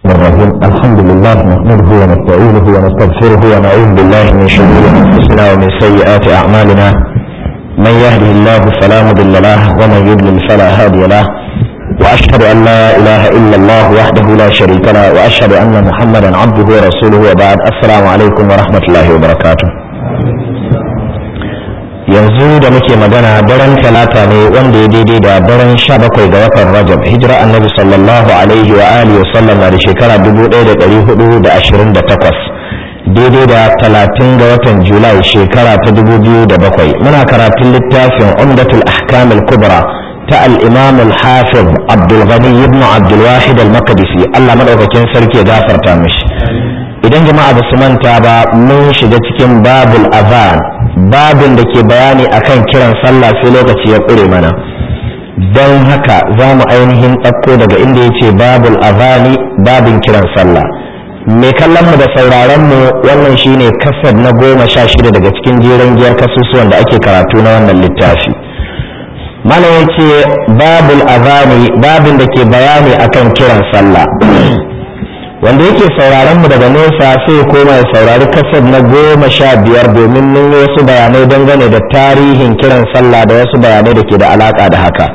الرحيم الحمد لله نحمده ونستعينه ونستغفره ونعوذ بالله من شرور انفسنا ومن سيئات اعمالنا من يهده الله فلا مضل له ومن يضلل فلا هادي له واشهد ان لا اله الا الله وحده لا شريك له واشهد ان محمدا عبده ورسوله وبعد السلام عليكم ورحمه الله وبركاته yanzu da muke magana daren talata ne wanda ya daidai da daren sha bakwai ga watan rajab hijira annabi sallallahu alaihi wa alihi wasallam na da shekara dubu ɗaya da ɗari hudu da ashirin da takwas daidai da talatin ga watan julai shekara ta dubu biyu da bakwai muna karatun littafin umdatul ahkam al-kubra ta al-imam al-hafiz abdul ghani ibn abdul wahid al-maqdisi Allah madaukakin sarki ya gafarta mishi idan jama'a ba su manta ba mun shiga cikin babul azan babin da ke bayani akan kiran sallah sai lokaci ya ƙure mana don haka za mu ainihin ɗauko daga inda ya ce babul azani babin kiran sallah mai kallon mu da sauraron mu wannan shine kasar na goma sha shida daga cikin jeren giyar kasusuwan da ake karatu na wannan littafi malam ya ce babul azani babin da ke bayani akan kiran sallah wanda yake sauraron mu daga nesa sai koma ya saurari kasar na goma sha biyar domin mun yi wasu bayanai dangane da tarihin kiran sallah da wasu bayanai da ke da alaka da haka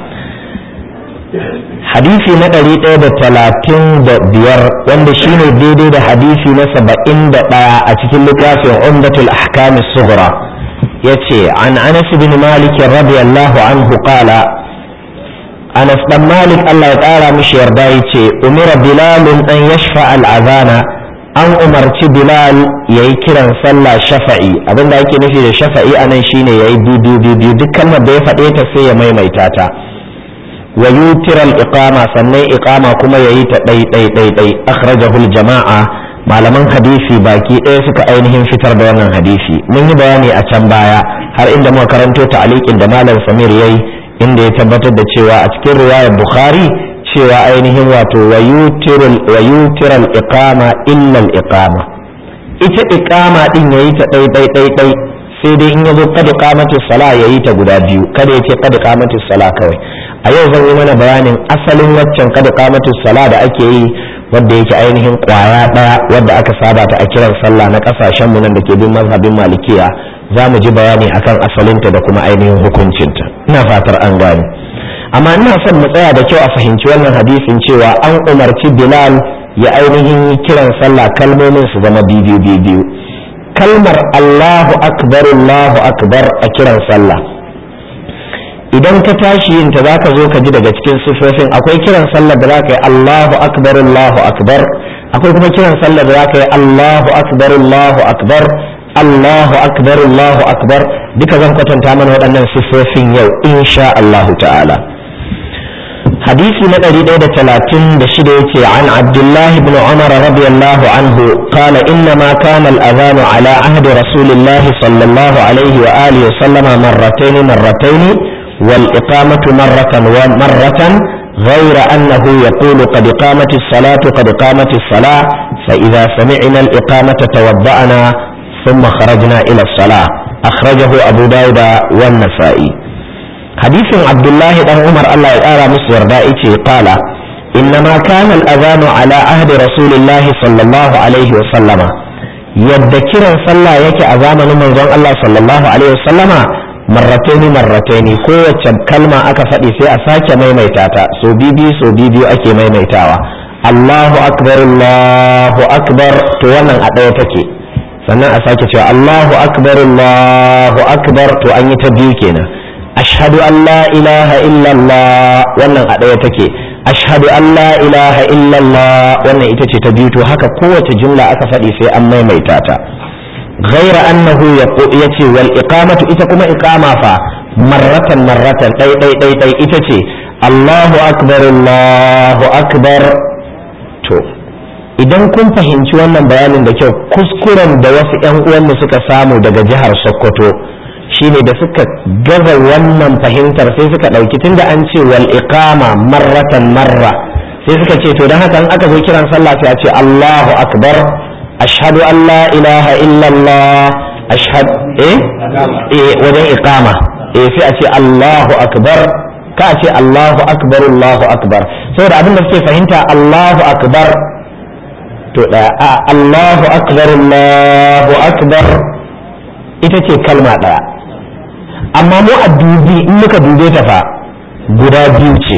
hadisi na ɗari ɗaya da talatin da biyar wanda shine daidai da hadisi na saba'in da ɗaya a cikin littafin umdatul ahkamis sughra yace an anas bin malik radiyallahu anhu qala Anas dan Malik Allah ya ƙara mishi yarda ya ce umira Bilalun an yashfa al'azana an umarci Bilal ya yi kiran sallah shafa'i abinda ake nufi da shafa'i a nan shine ya yi biyu biyu duk kalmar da ya faɗe ta sai ya maimaita ta wa yutiral iqama sannan iqama kuma ya yi ta ɗai ɗai ɗai ɗai akhrajahu jama'a malaman hadisi baki ɗaya suka ainihin fitar da wannan hadisi mun yi bayani a can baya har inda muka karanto ta'aliqin da malam Samir yayi inda ya tabbatar da cewa a cikin riwayar bukhari cewa ainihin wato wa yutiral iqama illa al iqama ita iqama din yayi ta dai dai dai dai sai dai in yazo kad iqamatu sala yayi ta guda biyu kada yace kad iqamatu sala kawai a yau zan yi mana bayanin asalin waccan kad iqamatu sala da ake yi wadda yake ainihin kwaya daya wadda aka saba ta a kiran sallah na kasashen mu nan da ke bin mazhabin malikiya za mu ji bayani akan asalinta da kuma ainihin hukuncinta ina fatar an gane amma ina son mu tsaya da kyau a fahimci wannan hadisin cewa an umarci bilal ya ainihin kiran sallah kalmomin su zama biyu biyu kalmar allahu akbar allahu akbar a kiran sallah idan ka tashi yin ta zaka zo ka ji daga cikin sifofin akwai kiran sallah da zaka yi allahu akbar allahu akbar akwai kuma kiran sallah da zaka yi allahu akbar allahu akbar Allahu akbar Allahu akbar duka zan kwatanta mana waɗannan siffofin yau insha Allah ta'ala hadisi na ɗari ɗaya da talatin da shida yace an abdullahi ibn umar radiyallahu anhu qala inna ma kana al-adhan ala ahdi rasulillah sallallahu alaihi wa alihi wa sallama marratayn marratayn wal iqamatu marratan wa marratan غير أنه يقول قد قامت الصلاة قد قامت الصلاة فإذا سمعنا الإقامة توضأنا ثم خرجنا إلى الصلاة أخرجه أبو داود والنسائي حديث عبد الله بن عمر الله يرى مصر دائتي قال إنما كان الأذان على عهد رسول الله صلى الله عليه وسلم يذكر صلى يك أذان من الله صلى الله عليه وسلم مرتين مرتين قوة كلمة أكفت في أساك ميميتاتا سو بيبي سو بيبي أكي ميميتاوا الله أكبر الله أكبر توانا أدوتكي sannan a sake cewa Allahu akbar Allahu akbar to an yi ta biyu kenan ashhadu an la ilaha illallah wannan a ɗaya take ashhadu an la ilaha illallah wannan ita ce ta biyu to haka kowace jumla aka faɗi sai an maimaita ta ghaira annahu yace wal iqamatu ita kuma iqama fa marratan marratan ɗai ɗai ɗai ɗai ita ce Allahu akbar Allahu akbar to idan kun fahimci wannan bayanin da kyau kuskuren da wasu 'yan uwanmu suka samu daga jihar sokoto shine da suka gaza wannan fahimtar sai suka ɗauki tunda an ce wal iqama marratan marra sai suka ce to don haka in aka zo kiran sallah sai a ce Allahu akbar ashhadu an la ilaha illallah ashhad eh eh wajen iqama eh sai a ce Allahu akbar ka ce Allahu akbar Allahu akbar saboda abin da suke fahimta Allahu akbar to ɗaya a Allahu akbar Allahu akbar ita ce kalma ɗaya amma mu a dubi in muka dube ta fa guda biyu ce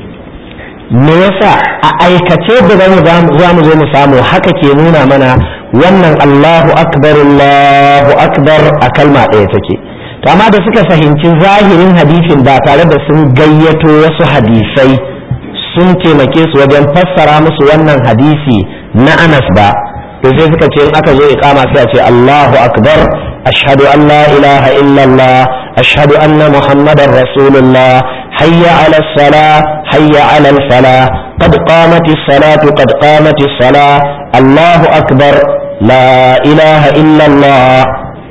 me yasa a aikace da za mu zo mu samu haka ke nuna mana wannan Allahu akbar Allahu akbar a kalma ɗaya take to amma da suka fahimci zahirin hadisin ba tare da sun gayyato wasu hadisai sun taimake su wajen fassara musu wannan hadisi na Anas ba to sai suka ce in aka zo iqama sai a ce Allahu akbar ashhadu an la ilaha illallah ashhadu anna muhammadar rasulullah hayya ala salah hayya ala falah qad qamatis salatu qad qamatis salah Allahu akbar la ilaha illallah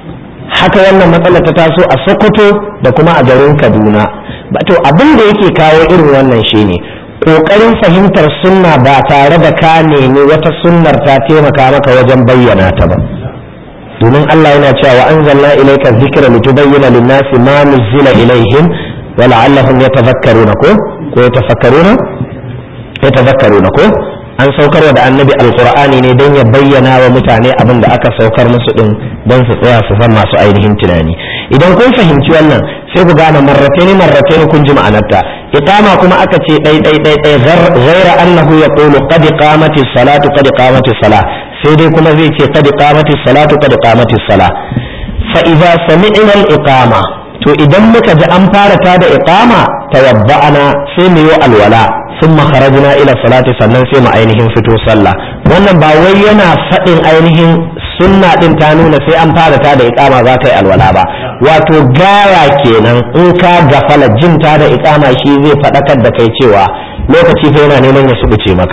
haka wannan matsalar ta taso a Sokoto da kuma a garin Kaduna to abin da yake kawo irin wannan shine ƙoƙarin fahimtar sunna ba tare da ka nemi wata sunnar ta taimaka maka wajen bayyana ta ba domin Allah yana cewa wa anzalna ilayka dhikra litubayyana lin-nasi ma nuzila ilayhim wa la'allahum yatadhakkaruna ko ko yatafakkaruna yatadhakkaruna ko an saukar da annabi alqur'ani ne don ya bayyana wa mutane abin da aka saukar musu din don su tsaya su san masu ainihin tunani idan kun fahimci wannan sai ku gane marrataini marrataini kun ji ma'anarta iqama kuma aka ce dai dai dai dai ghaira annahu yaqulu qad qamati salatu qad qamati salah sai dai kuma zai ce qad qamati salatu qad qamati salah fa idza sami'na al iqama to idan muka ji an fara ta da iqama tawabba'ana sai mu yi alwala thumma kharajna ila salati sannan sai mu ainihin fito sallah wannan ba wai yana faɗin ainihin sunna din ta nuna sai an fara ta da iqama za ta yi alwala ba wato gara kenan in ka gafala jin ta da iqama shi zai faɗakar da kai cewa lokaci fa yana neman ya subuce maka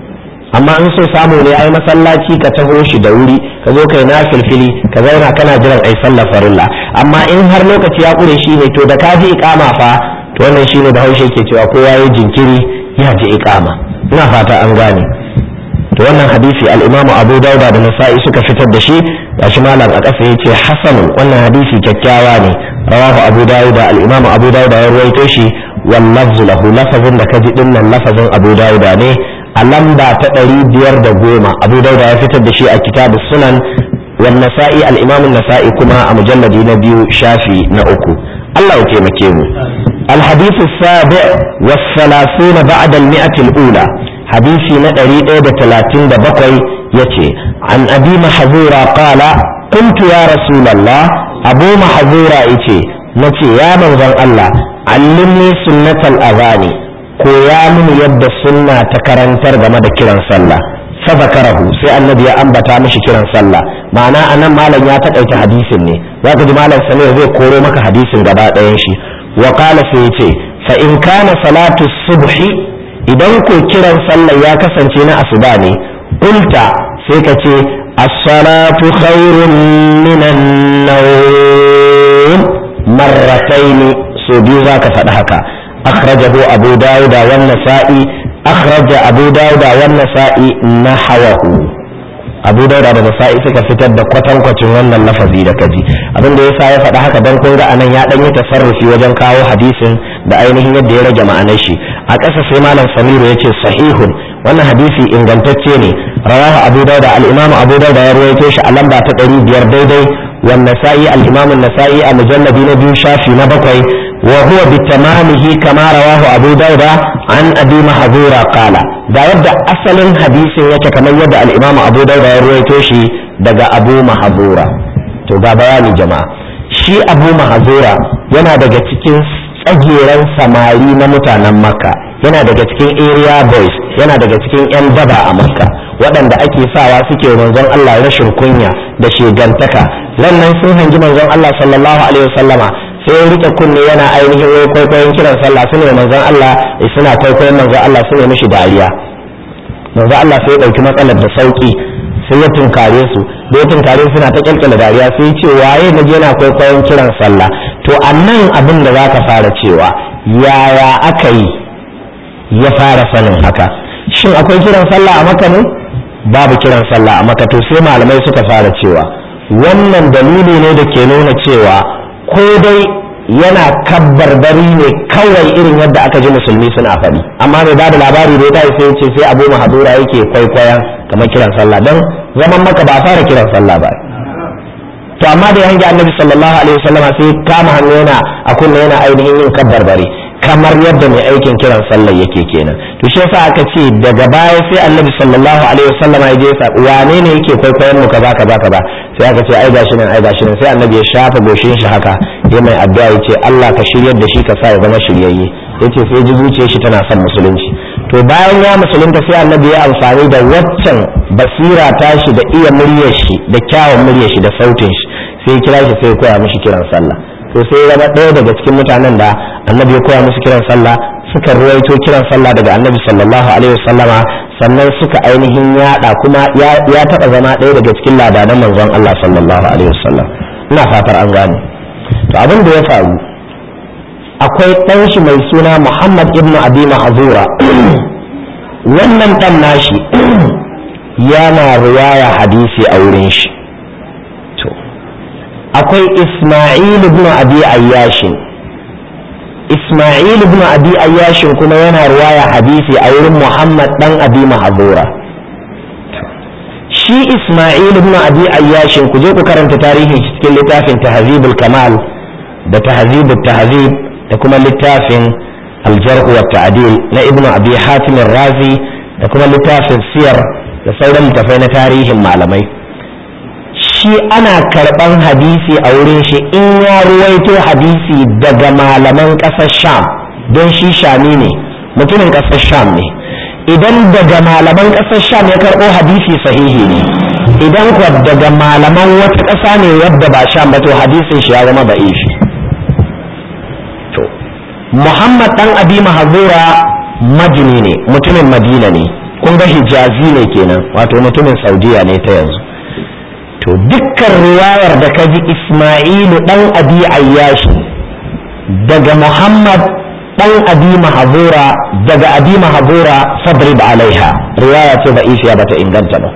amma in so samu ne ai masallaci ka taho shi da wuri ka zo kai na filfili ka zauna kana jiran ai sallar farilla amma in har lokaci ya kure shi ne to da ka ji iqama fa to wannan shine da haushe ke cewa kowa ya jinkiri ya ji iqama ina fata an gane to wannan hadisi al-Imam Abu Dawud da Nasa'i suka fitar da shi gashi malam a ƙasa yace hasan wannan hadisi kyakkyawa ne rawahu Abu Dawud al-Imam Abu Dawud ya ruwaito shi wal lafzu lahu lafazin da kaji din nan lafazin Abu Dawud ne a lamba ta ɗari biyar da goma Abu Dawud ya fitar da shi a kitabu sunan wal Nasa'i al-Imam Nasa'i kuma a mujalladi na biyu shafi na uku Allah ya taimake mu الحديث السابع والثلاثون بعد المئة الأولى حديثي ندري إيدة ثلاثين بقي يتي عن أبي محذورة قال قلت يا رسول الله أبو محذورة يتي نتي يا من الله علمني سنة الأغاني koya mini yadda sunna ta karantar game da kiran sallah fa zakarahu sai annabi ya ambata mishi kiran sallah ma'ana anan malam ya takaita hadisin ne zaka ji malam samir zai koro maka hadisin gaba ɗayan shi wa qala sai yace fa in kana salatu subhi idan ko kiran sallah ya kasance na asuba ne qulta sai ka ce as-salatu khairun minan nawm marratayn so biyu zaka faɗi haka akhrajahu abu dawud wa an-nasa'i akhraja abu dawud wa an-nasa'i nahawahu abu dauda da nasa'i suka fitar da kwatankwacin wannan lafazi da kaji abin da yasa ya faɗa haka dan kun ga anan ya dan yi tasarrufi wajen kawo hadisin da ainihin yadda ya rage ma'anar shi a ƙasa sai malam samiru ya ce sahihun wannan hadisi ingantacce ne rawahu abu dauda al-imamu abu dauda ya ruwaito shi a lamba ta ɗari biyar daidai wan nasa'i al-imamu nasa'i a mujalladi na biyu shafi na bakwai wa huwa bitamamihi kama rawahu abu dauda an abi mahzura qala ga yadda asalin hadisin yake kamar yadda al-imam abu dauda ya ruwaito shi daga abu mahzura to ga bayani jama'a shi abu mahzura yana daga cikin tsageren samari na mutanen makka yana daga cikin area boys yana daga cikin yan daba a makka waɗanda ake sawa suke manzon Allah rashin kunya da shegantaka nan sun hangi manzon Allah sallallahu alaihi wasallama sai ya rike kunne yana ainihin wai kwaikwayon kiran sallah su ne manzon Allah suna kwaikwayon manzon Allah su ne mishi dariya manzon Allah sai ya ɗauki matsalar da sauki sai ya tunkare su da ya tunkare suna ta kyalkyala dariya sai ya ce waye na je yana kwaikwayon kiran sallah to a nan abin da za ka fara cewa yaya aka yi ya fara sanin haka shin akwai kiran sallah a maka ne babu kiran sallah a maka to sai malamai suka fara cewa wannan dalili ne da ke nuna cewa ko dai yana kabbarbari ne kawai irin yadda aka ji musulmi suna faɗi amma mai ba da labari da ya sai ce sai abu mahadura yake kwaikwayon kamar kiran sallah don zaman maka ba a fara kiran sallah ba to amma da ya hangi annabi sallallahu alaihi wasallam sai kama hannu yana a kunna yana ainihin yin kabbar bare kamar yadda mai aikin kiran sallah yake kenan to shi yasa aka ce daga baya sai annabi sallallahu alaihi wasallam ya je ya wane ne yake kwaikwayon mu kaza kaza kaza sai aka ce ai gashi nan ai gashi nan sai annabi ya shafa goshin shi haka ya mai addu'a ya ce Allah ka shiryar da shi ka sa ya zama shiryayye yace sai ji zuciyar shi tana son musulunci to bayan ya musulunta sai annabi ya amfani da waccan basira tashi da iya muryar shi da kyawun muryar shi da sautin shi sai ya kira shi sai ya koya mishi kiran sallah to sai ya zama ɗaya daga cikin mutanen da annabi ya koya musu kiran sallah suka ruwaito kiran sallah daga annabi sallallahu alaihi wasallama sannan suka ainihin yada kuma ya taɓa zama ɗaya daga cikin ladanan manzon Allah sallallahu alaihi wasallam ina fatar an gane to abin da ya faru akwai ɗan shi mai suna Muhammad ibn Abi Mahzura wannan ɗan nashi yana riwaya hadisi a wurin shi to akwai Isma'il ibn Abi Ayyashin Isma'il ibn Abi Ayyashin kuma yana riwaya hadisi a wurin Muhammad dan Abi Mahzura shi Isma'il ibn Abi Ayyashin ku je ku karanta tarihin shi cikin littafin Tahzibul Kamal da Tahzibut Tahzib da kuma littafin aljarh wa ta'dil na ibnu abi hatim razi da kuma littafin siyar da sauran littafai na tarihin malamai shi ana karban hadisi a wurin shi in ya ruwaito hadisi daga malaman ƙasar sham don shi shami ne mutumin ƙasar sham ne idan daga malaman ƙasar sham ya karɓo hadisi sahihi ne idan kuwa daga malaman wata ƙasa ne wadda ba sham ba to hadisin shi ya zama ba'ishi Muhammad dan Abi Mahzura majini ne mutumin Madina ne kun ga Hijazi ne kenan wato mutumin Saudiya ne ta yanzu to dukkan riwayar da ka ji Ismailu dan Abi Ayyashi daga Muhammad dan Abi Mahzura daga Abi Mahzura fadrib alaiha riwaya ce da isiya bata inganta ba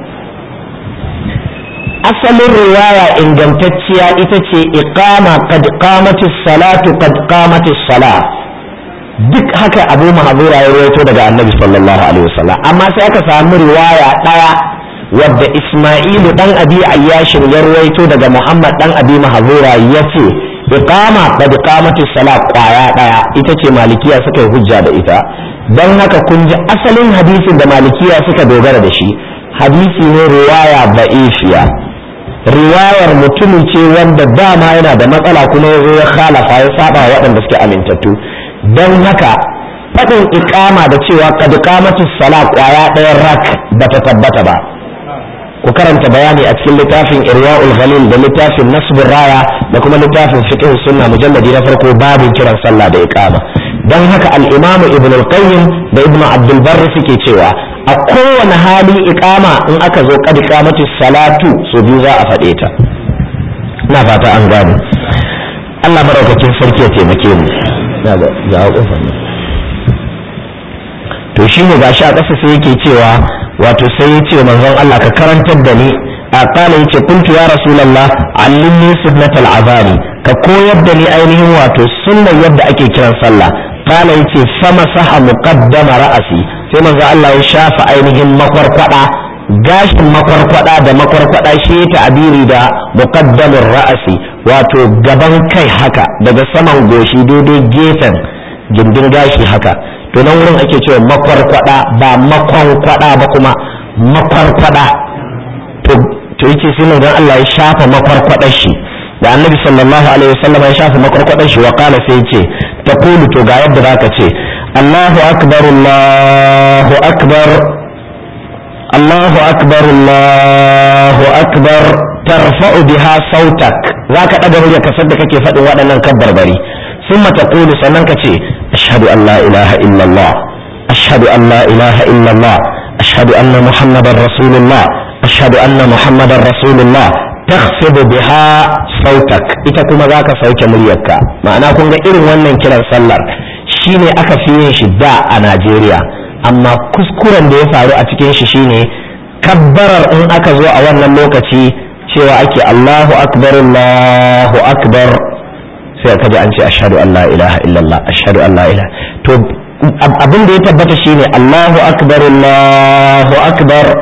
asalin riwaya ingantacciya ita ce iqama qad qamatis salatu qad qamatis salat duk haka abu mahazura ya rawaito daga annabi sallallahu alaihi wasallam amma sai aka samu riwaya daya wadda isma'ilu dan abi ayyashin ya rawaito daga muhammad dan abi mahazura yace iqama qad qamatis salat kwaya daya ita ce malikiya suka yi hujja da ita dan haka kun ji asalin hadisin da malikiya suka dogara da shi hadisi ne riwaya ba'ifiya riwayar mutumin ce wanda dama yana da matsala kuma ya zo ya khalafa ya saba waɗanda suke amintattu don haka faɗin ikama da cewa kad qamatis sala kwaya ɗayan rak bata tabbata ba ku karanta bayani a cikin littafin irwa'ul ghalil da littafin nasbur raya da kuma littafin fiqh sunna mujalladi na farko babin kiran sallah da iqama don haka al-imam ibn al-qayyim da ibn abdul barr suke cewa a kowane hali iqama in aka zo kad qamatis salatu so biyu za a faɗe ta ina fata an gane Allah maraukakin sarki ya taimake mu na ga ga kofar nan to shine gashi a ƙasa sai yake cewa wato sai ya ce manzon Allah ka karantar da ni a kala yace kuntu ya rasulullah allimni sunnatal azani ka koyar da ni ainihin wato sunnar yadda ake kiran sallah kala yace sama saha muqaddama ra'asi sai manzon Allah ya shafa ainihin makwarkwada gashin makwarkwada da makwarkwada shi ya ta'abiri da muqaddamur ra'asi wato gaban kai haka daga saman goshi daidai gefen gindin gashi haka to nan wurin ake cewa makwarkwada ba makwankwada ba kuma makwarkwada to to yace sai nan Allah ya shafa makwarkwadar shi da annabi sallallahu alaihi wasallam ya shafa makwarkwadar shi wa qala sai yace taqulu to ga yadda zaka ce Allahu akbar Allahu akbar Allahu akbar Allahu akbar tarfa'u biha sautak zaka daga murya kasar da kake faɗin waɗannan kabbarbari ثم تقول سننك أشهد أن لا إله إلا الله أشهد أن لا إله إلا الله أشهد أن محمد رسول الله أشهد أن محمد رسول الله تخفض بها صوتك ita kuma za ka sauke muryarka ma'ana kun ga irin wannan kiran sallar shine aka fi yin shi da a Najeriya amma kuskuren da ya faru a cikin shi shine kabbarar in aka zo a wannan lokaci cewa ake Allahu akbar Allahu akbar sai ka ji an ce ashhadu an la ilaha illallah ashhadu an la ilaha to abin da ya tabbata shine Allahu akbar Allahu akbar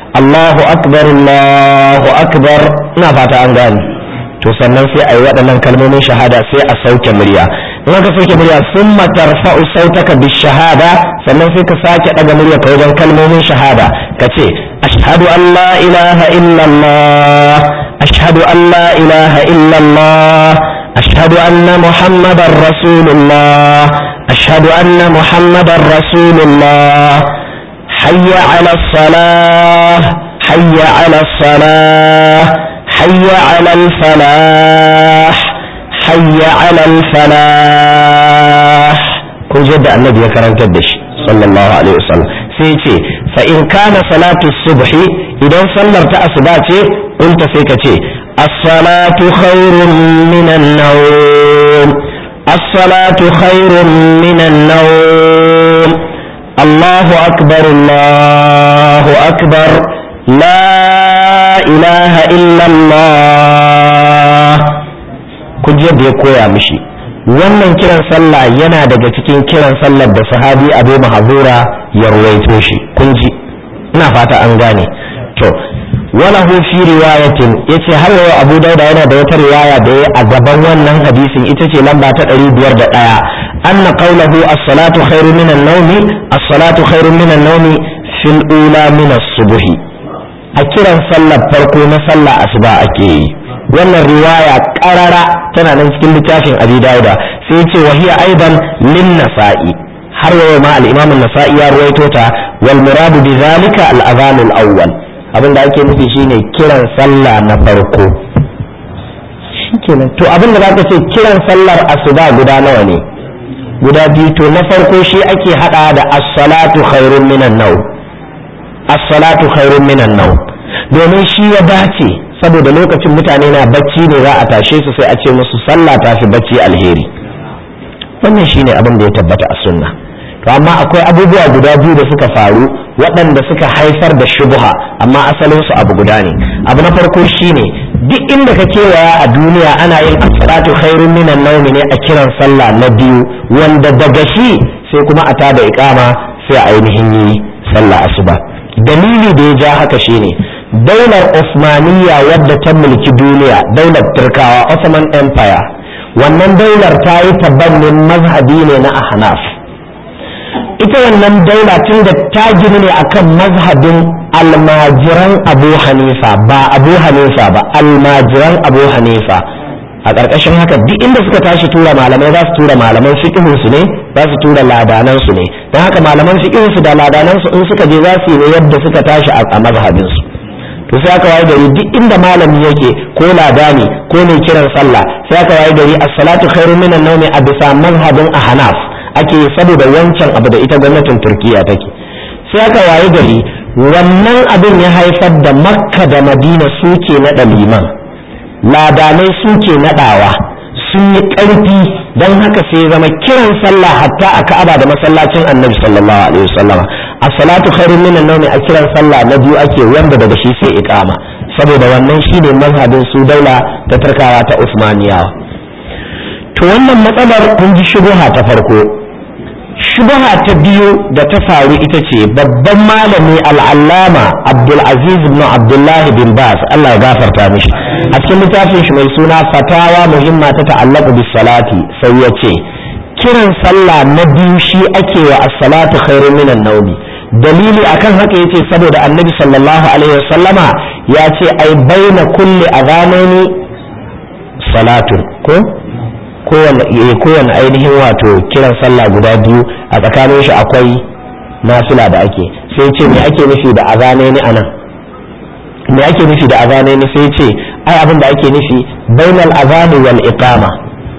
Allahu akbar Allahu akbar ina fata an gane to sannan sai a yi waɗannan kalmomin shahada sai a sauke murya in aka sauke murya sun tarfa'u sautaka bi shahada sannan sai ka sake ɗaga murya ka wajen kalmomin shahada ka ce ashhadu an la ilaha illallah ashhadu an la ilaha illallah ashhadu anna muhammadar rasulullah ashhadu anna muhammadar rasulullah hayya ala salah hayya ala salah hayya ala al-falah حي على الفلاح kun ji da annabi ya karantar da shi sallallahu alaihi wasallam sai ce fa in kana salatu subhi idan sallar ta asuba ce kunta sai ka ce as-salatu khairun minan nawm as-salatu khairun minan nawm Allahu akbar Allahu akbar la ilaha illa Allah kun ji yadda ya koya mishi wannan kiran sallah yana daga cikin kiran sallar da sahabi abu mahazura ya ruwaito shi kun ji ina fata an gane to wala hu fi riwayatin yace har yau abu dauda yana da wata riwaya da ya a gaban wannan hadisin ita ce lamba ta 501 anna qawluhu as-salatu khairu min an-nawmi as-salatu khairu min an-nawmi fil ula min as-subhi a kiran sallar farko na sallah asuba ake yi wannan riwaya karara tana nan cikin littafin abi dauda sai ce wa hiya aidan lin nasa'i har yau ma al-imam an-nasa'i ya ruwaito ta wal murad bi zalika al-adhan al-awwal abin da ake nufi shine kiran sallah na farko shikenan to abin da zaka ce kiran sallar asuba guda nawa ne guda biyu to na farko shi ake hada da as-salatu khairun minan naw as-salatu khairun minan naw domin shi ya dace saboda lokacin mutane na bacci ne za a tashe su sai a ce musu sallah ta fi bacci alheri wannan shine abin da ya tabbata a sunna to amma akwai abubuwa guda biyu da suka faru waɗanda suka haifar da shubha amma asalin su abu guda ne abu na farko shine duk inda ka kewaya a duniya ana yin as-salatu khairun minan nawmi ne a kiran sallah na biyu wanda daga shi sai kuma a tada iqama sai a ainihin yi sallah asuba dalili da ya ja haka shine daular Osmaniyya wadda ta mulki duniya daular Turkawa Ottoman Empire wannan daular ta yi tabannin mazhabi ne na Ahnaf ita wannan daula tun da ta gini ne akan mazhabin almajiran Abu Hanifa ba Abu Hanifa ba almajiran Abu Hanifa a ƙarƙashin haka duk inda suka tashi tura malamai za su tura malaman fiqhin su ne za su tura ladanan su ne don haka malaman fiqhin su da ladanan su in suka je za su yi ne yadda suka tashi a mazhabin su to sai aka waye gari duk inda malami yake ko ladani ko mai kiran sallah sai aka waye gari as-salatu khairu minan nawmi a bisa mazhabin ahnaf ake saboda wancan abu da ita gwamnatin turkiya take sai aka waye gari wannan abin ya haifar da makka da madina suke naɗa liman ladanai suke naɗawa sun yi ƙarfi don haka sai zama kiran sallah hatta a ka'aba da masallacin annabi sallallahu alaihi wasallama as-salatu khairun minan nawmi a kiran sallah na biyu ake wanda daga shi sai iqama saboda wannan shine mazhabin su daula ta tarkawa ta Usmaniyawa to wannan matsalar kun ji shubha ta farko shubha ta biyu da ta faru ita ce babban malami al'allama Abdul Aziz ibn Abdullah bin Bas Allah ya gafarta mishi a cikin littafin shi mai suna fatawa muhimma ta ta'allaqu bis salati sai ya ce kiran sallah na biyu shi ake wa as-salatu khairun minan nawmi dalili akan haka yace saboda annabi sallallahu alaihi wasallama ya ce ai baina kulli adhanaini salatun ko kowane ainihin wato kiran sallah guda biyu a tsakanin shi akwai nafila da ake sai ce me ake nufi da azanaini anan me ake nufi da azanaini sai ce ai abin da ake nufi bainal azani wal iqama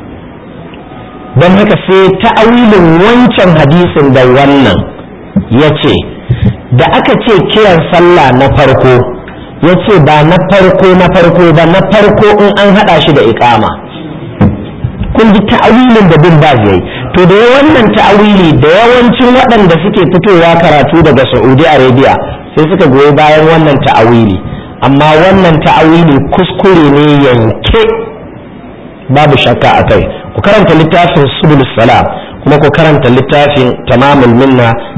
don haka sai ta'awilin wancan hadisin da wannan ya ce da aka ce kiran sallah na farko ya ce ba na farko na farko ba na farko in an haɗa shi da iqama kun ji ta'awilin da bin baz yayi to da wannan ta'awili da yawancin waɗanda suke fitowa karatu daga Saudi Arabia sai suka goyi bayan wannan ta'awili amma wannan ta'awili kuskure ne yanke babu shakka a kai ku karanta littafin subul salam kuma ku karanta littafin tamamul minna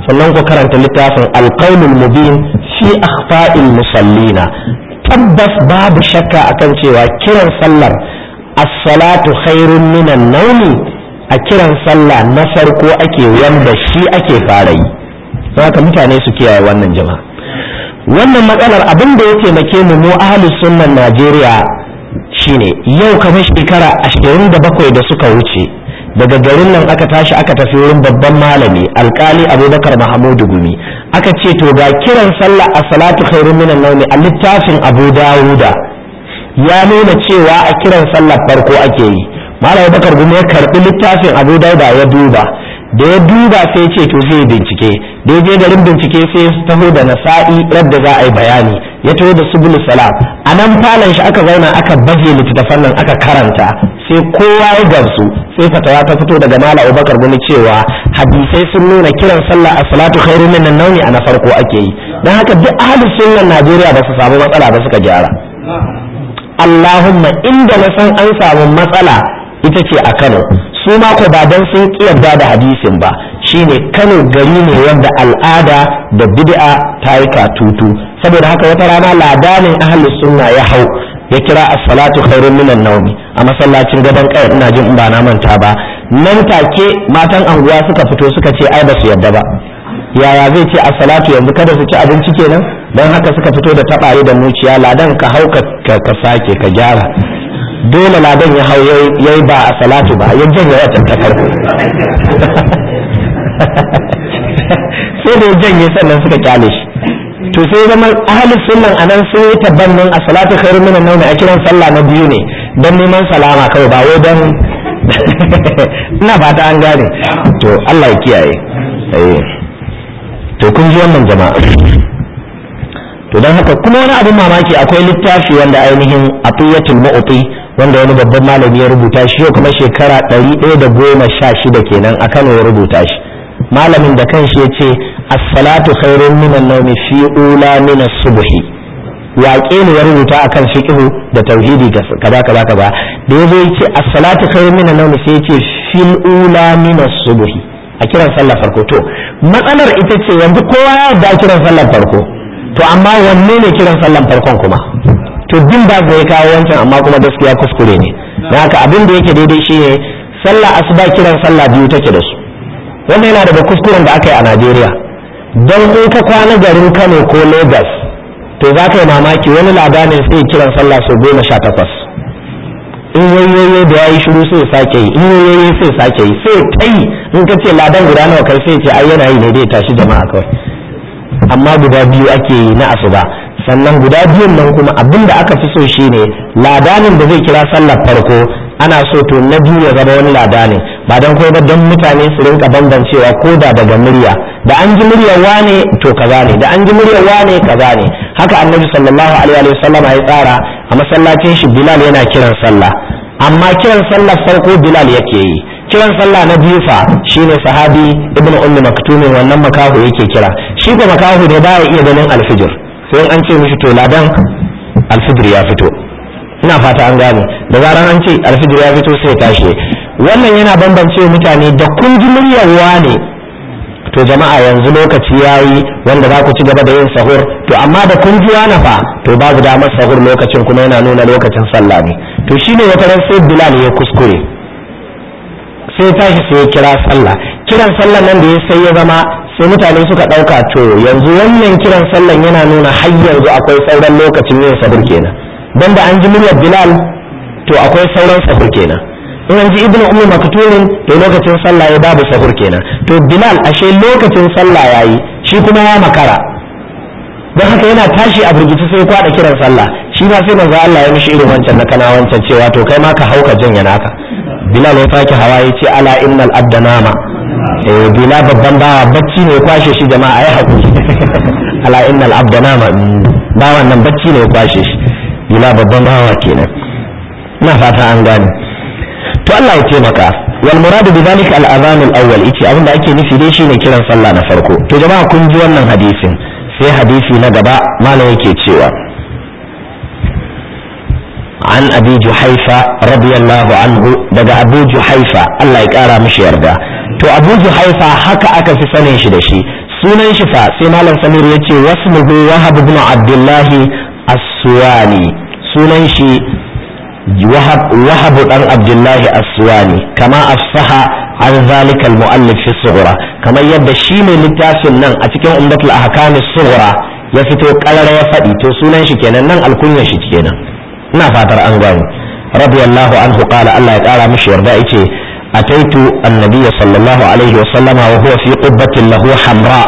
sannan ku karanta littafin alqaulul mubin fi akhfa'il musallina tabbas babu shakka akan cewa kiran sallar as-salatu khairun minan nawmi a kiran sallah na farko ake wanda shi ake fara yi haka mutane su kiyaye wannan jama'a wannan matsalar abin da ya taimake mu mu ahlus sunnan Najeriya shine yau kamar shekara ashirin da bakwai da suka wuce daga garin nan aka tashi aka tafi wurin babban malami alkali abubakar mahamudu gumi aka ce to ga kiran sallah a salatu khairun minan naumi a littafin abu dawuda ya nuna cewa a kiran sallah farko ake yi malam abubakar gumi ya karbi littafin abu dawuda ya duba da ya duba sai ce to zai bincike da ya je garin bincike sai ya taho da nasa'i radda za a yi bayani ya taho da subul salam a nan falon shi aka zauna aka baje littattafan nan aka karanta sai kowa ya gamsu sai fatawa ta fito daga mala abubakar gumi cewa hadisai sun nuna kiran sallah a salatu khairu min nauni a na farko ake yi don haka duk ahlus sunnan najeriya ba su samu matsala ba suka gyara allahumma inda na san an samu matsala ita ce a kano su ma ko ba dan sun kiyarda da hadisin ba shine Kano gari ne wanda al'ada da bid'a ta yi katutu saboda haka wata rana ladanin ahli sunna ya hau ya kira as-salatu khairun minan nawmi a masallacin gaban kai ina jin in ba na manta ba nan take matan anguwa suka fito suka ce ai ba su yadda ba yaya zai ce as-salatu yanzu kada su ci abinci kenan don haka suka fito da tabare da muciya ladan ka hau ka sake ka gyara dole ladan ya hau ya yi ba a salatu ba ya janye wata ta farko sai da ya janye sannan suka kyale shi to sai zama ahli sunnan anan sun yi tabbannin a salatu khairu min an a kiran sallah na biyu ne don neman salama kawai ba wai don ina fata an gane to Allah ya kiyaye to kun ji wannan jama'a to don haka kuma wani abin mamaki akwai littafi wanda ainihin atiyatul mu'ti wanda wani babban malami ya rubuta shi yau kuma shekara ɗari ɗaya da goma sha shida kenan a Kano ya rubuta shi malamin da kanshi ya ce as-salatu khairun minan nawmi fi ula min as-subhi waƙe ne ya rubuta akan fiqhu da tauhidi kaza kaza kaza da yazo ya ce as-salatu khairun minan nawmi sai ya ce fil ula min as-subhi a kiran sallar farko to matsalar ita ce yanzu kowa ya yarda kiran sallar farko to amma wanne ne kiran sallar farkon kuma to din ba zai kawo wancan amma kuma gaskiya kuskure ne don haka abin da yake daidai shi ne sallah asuba kiran sallah biyu take da su wannan yana daga kuskuren da aka yi a najeriya don in ka kwana garin kano ko lagos to za ka yi mamaki wani labarin sai kiran sallah sau goma sha takwas in yoyoyo da ya yi shiru sai sake yi in yoyoyo sai sake yi sai ta yi in ka ce ladan guda nawa kai sai ce ai yana yi ne dai tashi jama'a kawai amma guda biyu ake yi na asuba sannan guda biyun nan kuma abin da aka fi so shine ladanin da zai kira sallar farko ana so to na biyu ya zama wani ladanin ba don kuma don mutane su rinka bambancewa ko da daga murya da an ji muryar wane to kaza ne da an ji muryar wane kaza ne haka annabi sallallahu alaihi wa sallam ya tsara a masallacin shi bilal yana kiran sallah amma kiran sallar farko bilal yake yi kiran sallah na biyu fa shine sahabi ibnu ummi maktumin wannan makahu yake kira shi ko makahu ne baya iya ganin alfijir sai an ce mishi to ladan alfijir ya fito ina fata an gane da zaran an ce alfijir ya fito sai tashi wannan yana bambance mutane da kun ji muryar wane to jama'a yanzu lokaci yayi wanda za ku ci gaba da yin sahur to amma da kun ji wani fa to babu damar sahur lokacin kuma yana nuna lokacin sallah ne to shine wata ran sai bilal ya kuskure sai tashi sai ya kira sallah kiran sallah nan da ya sai ya zama sai mutane suka ɗauka to yanzu wannan kiran sallan yana nuna har yanzu akwai sauran lokacin yin sahur kenan dan da an ji muryar bilal to akwai sauran sahur kenan in an ji ibnu ummi maktumin to lokacin sallah ya babu sahur kenan to bilal ashe lokacin sallah yayi shi kuma ya makara don haka yana tashi a burgici sai kwada kiran sallah shi ma sai manzo Allah ya mishi irin wancan na kana wancan cewa to kai ma ka hauka janya naka bilal ya sake hawa ya ce ala innal abda nama eh bila babban bawa bacci ne ya kwashe shi jama'a ai hakuri ala innal abda nama bawan nan bacci ne ya kwashe shi bila babban bawa kenan ina fata an gane to Allah ya taimaka wal muradu bi zalika al adhan al awwal ice abinda ake nufi dai shine kiran sallah na farko to jama'a kun ji wannan hadisin sai hadisi na gaba malam yake cewa عن أبي جحيفة رضي الله عنه دقى أبو جحيفة الله يكارى مش يرضى تو أبو جحيفة حكا أكا في سنة شدشي sunan shi fa sai malam samir ya ce wasmuhu wahab ibn abdullahi as-suwani sunan shi wahab wahab dan abdullahi as-suwani kama afsaha an zalika al-mu'allif fi sughra kamar yadda shi mai littafin nan a cikin umdatul ahkam as-sughra ya fito karar ya faɗi to sunan shi kenan nan alkunyar shi kenan ina fatar an gani radiyallahu anhu qala Allah ya kara mishi yarda yace أتيت النبي صلى الله عليه وسلم وهو في قبة له حمراء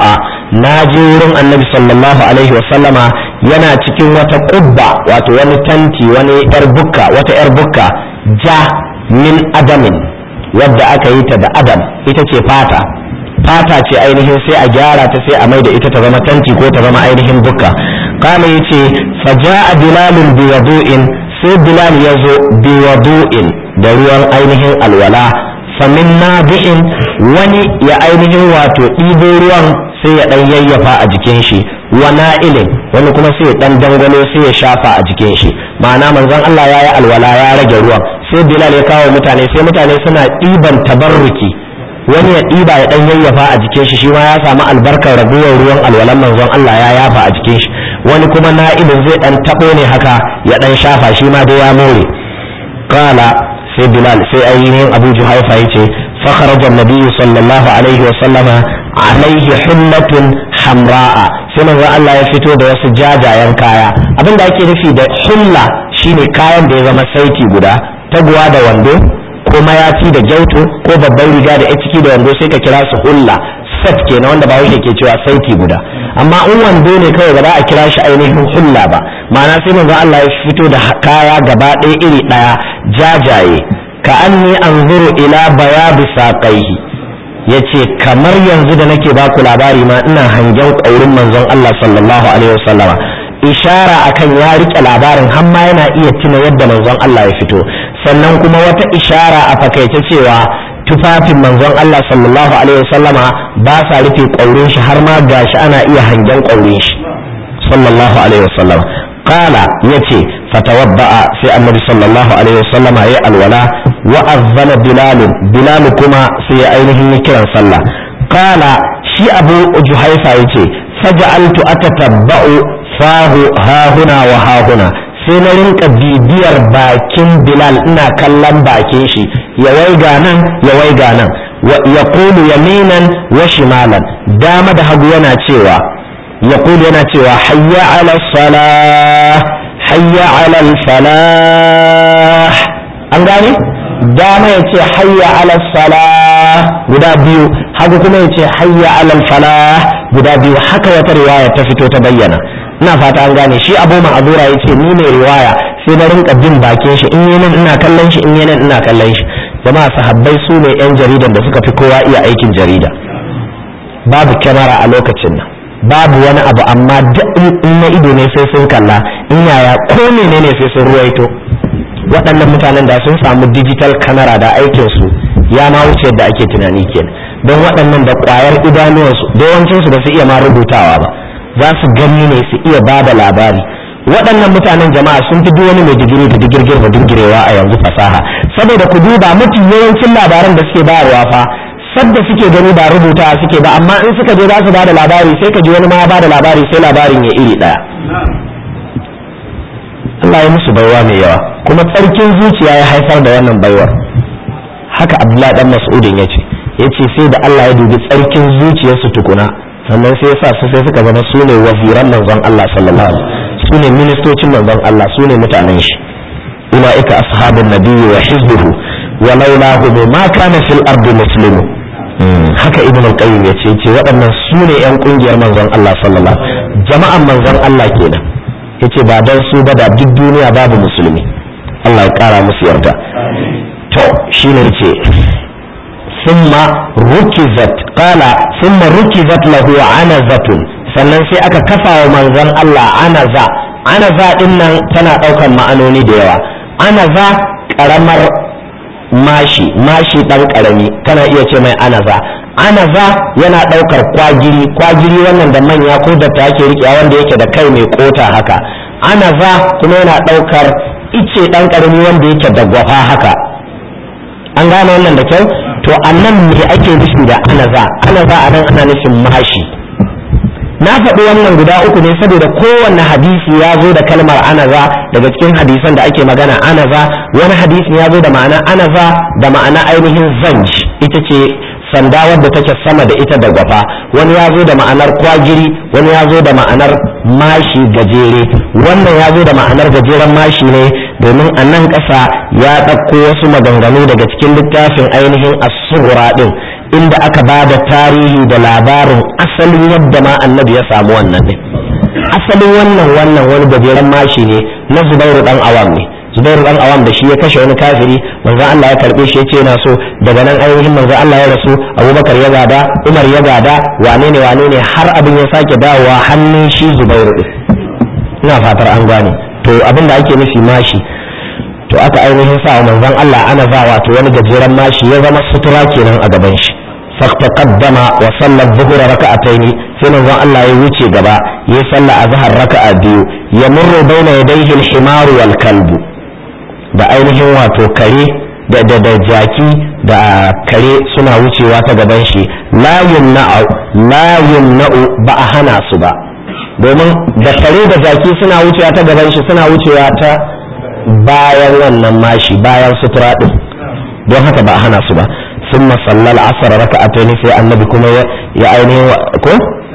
ناجور النبي صلى الله عليه وسلم yana cikin wata ƙubba wato wani tanti wani yar bukka wata yar bukka ja min adamin wadda aka yi ta da adam ita ce fata fata ce ainihin sai a gyara ta sai a maida ita ta zama tanti ko ta zama ainihin bukka kama yace faja'a bilalun biwadu'in sai bilal ya zo biwadu'in da ruwan ainihin alwala famin nabi'in wani ya ainihin wato ɗibo ruwan sai ya ɗan yayyafa a jikin shi wa na'ilin wani kuma sai ya ɗan dangwalo sai ya shafa a jikin shi ma'ana manzon Allah ya yi alwala ya rage ruwan sai bilal ya kawo mutane sai mutane suna ɗiban tabarruki wani ya ɗiba ya ɗan yayyafa a jikin shi shi ma ya samu albarkar raguwar ruwan alwalan manzon Allah ya yafa a jikin shi wani kuma na'ilin zai ɗan taɓo ne haka ya ɗan shafa shi ma dai ya more kala sai bilal sai ainihin abu juhaifa ya ce fakharaja nabiyyu sallallahu alaihi wa sallama alaihi hullatun hamra'a sai manzo Allah ya fito da wasu jajayen kaya abin da ake nufi da hulla shine kayan da ya zama saiti guda taguwa da wando ko mayafi da gyauto ko babban riga da ya ciki da wando sai ka kira su hulla set kenan wanda ba ke cewa saiti guda amma in wando ne kawai ba za a kira shi ainihin hulla ba ma'ana sai manzo Allah ya fito da kaya gaba ɗaya iri ɗaya jajaye ka anni anzuru ila bayabi saqaihi yace kamar yanzu da nake baku labari ma ina hangen ƙaurin manzon Allah sallallahu alaihi wasallama ishara akan ya rike labarin har ma yana iya tuna yadda manzon Allah ya fito sannan kuma wata ishara a fakaice cewa tufafin manzon Allah sallallahu alaihi wasallama ba sa rufe ƙaurin shi har ma gashi ana iya hangen ƙaurin shi sallallahu alaihi wasallama qala yace fatawadda'a sai annabi sallallahu alaihi wasallama yayi alwala wa azzana bilal bilal kuma sai ya ainihin yi kiran sallah qala shi abu juhaifa yace faj'altu atatabba'u fahu hahuna wa hahuna sai na rinka bibiyar bakin bilal ina kallon bakin shi ya waiga nan ya waiga nan ya kulu yaminan wa shimalan dama da hagu yana cewa ya kulu yana cewa hayya ala salah hayya ala falah an gane dama ya ce hayya ala salah guda biyu hagu kuma ya ce hayya ala falah guda biyu haka wata riwaya ta fito ta bayyana ina fata an gane shi abu ma'azura ya ce ni mai riwaya sai na rinka bin bakin shi in yi nan ina kallon shi in yi nan ina kallon shi jama'a sahabbai su ne yan jaridan da suka fi kowa iya aikin jarida babu kyamara a lokacin nan babu wani abu amma duk in na ido ne sai sun kalla in yaya ko menene sai sun ruwaito waɗannan mutanen da sun samu digital kamera da aikin su ya ma wuce yadda ake tunani kenan don waɗannan da ƙwayar idanuwansu da yawancinsu ba su iya ma rubutawa ba za su gani ne su iya ba da labari waɗannan mutanen jama'a sun fi duk wani mai digiri da digirgir da dirgirewa a yanzu fasaha saboda ku duba mafi yawancin labaran da suke bayarwa fa sadda suke gani ba rubuta suke ba amma in suka je za su ba da labari sai ka ji wani ma ba da labari sai labarin ya iri ɗaya Allah ya musu baiwa mai yawa kuma tsarkin zuciya ya haifar da wannan baiwar haka Abdullahi dan Mas'udin yace yace sai da Allah ya dubi tsarkin zuciyarsu tukuna sannan sai ya sa su sai suka zama su ne waziran manzon Allah sallallahu alaihi su ne ministocin manzon Allah su ne mutanen shi ulaika ashabun nabiyyi wa hizbuhu wa laulahu ma kana fil ardi muslimu haka ibn al-qayyim yace yace waɗannan su ne yan kungiyar manzon Allah sallallahu alaihi jama'an manzon Allah kenan yace ba dan su ba da duk duniya babu musulmi Allah ya kara musu yarda to shine yace ثم ركزت قال ثم ركزت له عنزة sannan sai aka kafa wa manzon Allah anaza anaza din nan tana ɗaukar ma'anoni da yawa anaza ƙaramar mashi mashi ɗan ƙarami kana iya ce mai anaza anaza yana ɗaukar kwagiri kwagiri wannan da manya ko da ta ake riƙewa wanda yake da kai mai kota haka anaza kuma yana ɗaukar ice ɗan ƙarami wanda yake da gwafa haka an gane wannan da kyau to annan me ake nufi da anaza anaza a nan ana nufin mashi na faɗi wannan guda uku ne saboda kowanne hadisi ya zo da kalmar anaza daga cikin hadisan da ake magana anaza wani hadisi ya zo da ma'ana anaza da ma'ana ainihin zanj ita ce sanda wadda take sama da ita da gwafa wani ya zo da ma'anar kwagiri wani ya zo da ma'anar mashi gajere wannan ya zo da ma'anar gajeren mashi ne domin a nan ƙasa ya ɗauko wasu maganganu daga cikin littafin ainihin asura ɗin inda aka ba da tarihi da labarin asalin yadda ma annabi ya samu wannan ne asalin wannan wannan wani gajeren mashi ne na zubairu ɗan awam ne zubairu dan awam da shi ya kashe wani kafiri manzon Allah ya karbe shi yace yana so daga nan ainihin manzon Allah ya rasu Abubakar ya gada Umar ya gada wane ne wane ne har abin ya sake dawowa hannun shi zubairu din ina fatar an gane to abin da ake nufi mashi to aka ainihin sa manzon Allah ana za wato wani gajeren mashi ya zama sutura kenan a gaban shi فاقتقدم وصلى الظهر ركعتين sai manzon Allah ya wuce gaba ya sallah a zahar raka'a biyu ya murru baina yadayhi al-himar wal kalbu da ainihin wato kare da da da jaki da kare suna wucewa ta gaban shi la yumna'u la yumna'u ba a hana su ba domin da kare da jaki suna wucewa ta gaban shi suna wucewa ta bayan wannan mashi bayan sutura din don haka ba a hana su ba ثم صلى العصر ركعتين في النبي كما يا عيني كو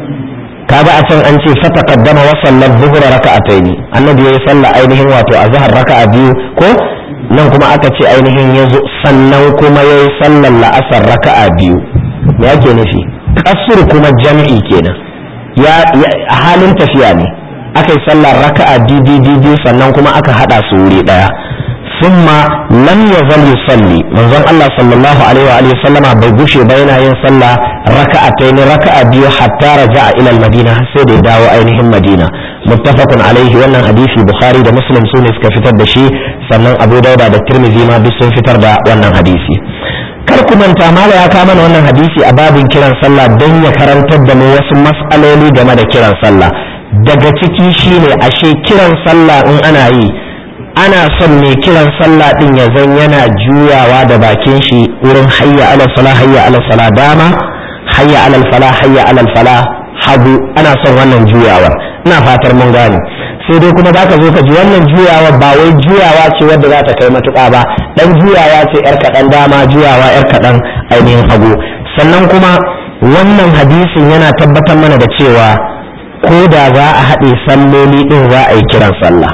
kaga a can an ce fata kaddama wa sallar zuhura raka'ataini annabi ya salla ainihin wato a zahar raka'a biyu ko nan kuma aka ce ainihin ya zo sannan kuma ya yi sallar la'asar raka'a biyu me yake nufi kasur kuma jam'i kenan ya a halin tafiya ne aka yi sallar raka'a biyu sannan kuma aka hada su wuri daya ثم لم يزل يصلي منظر الله صلى الله عليه وآله وسلم بيغشي بين ين صلى ركعتين ركعة بيو حتى رجع إلى المدينة سيدي داو أينهم مدينة متفق عليه وانا حديث بخاري ده مسلم سونس كفتر دشي سنن أبو داود ده الترمذي ما بسن فتر ده وانا حديثي kar ku manta mala ya kama mana wannan hadisi a babin kiran sallah don ya karantar da mu wasu mas'aloli game da kiran sallah daga ciki shine ashe kiran sallah in ana yi ana son mai kiran sallah din ya zan yana juyawa da bakin shi wurin hayya ala sala hayya ala sala dama hayya ala fala hayya ala fala hagu ana son wannan juyawar ina fatar mun gane sai dai kuma zaka zo ka ji wannan juyawa ba wai juyawa ce wadda za ta kai matuƙa ba dan juyawa ce yar kaɗan dama juyawa yar kaɗan ainihin hagu sannan kuma wannan hadisin yana tabbatar mana da cewa ko da za a haɗe salloli ɗin za a yi kiran sallah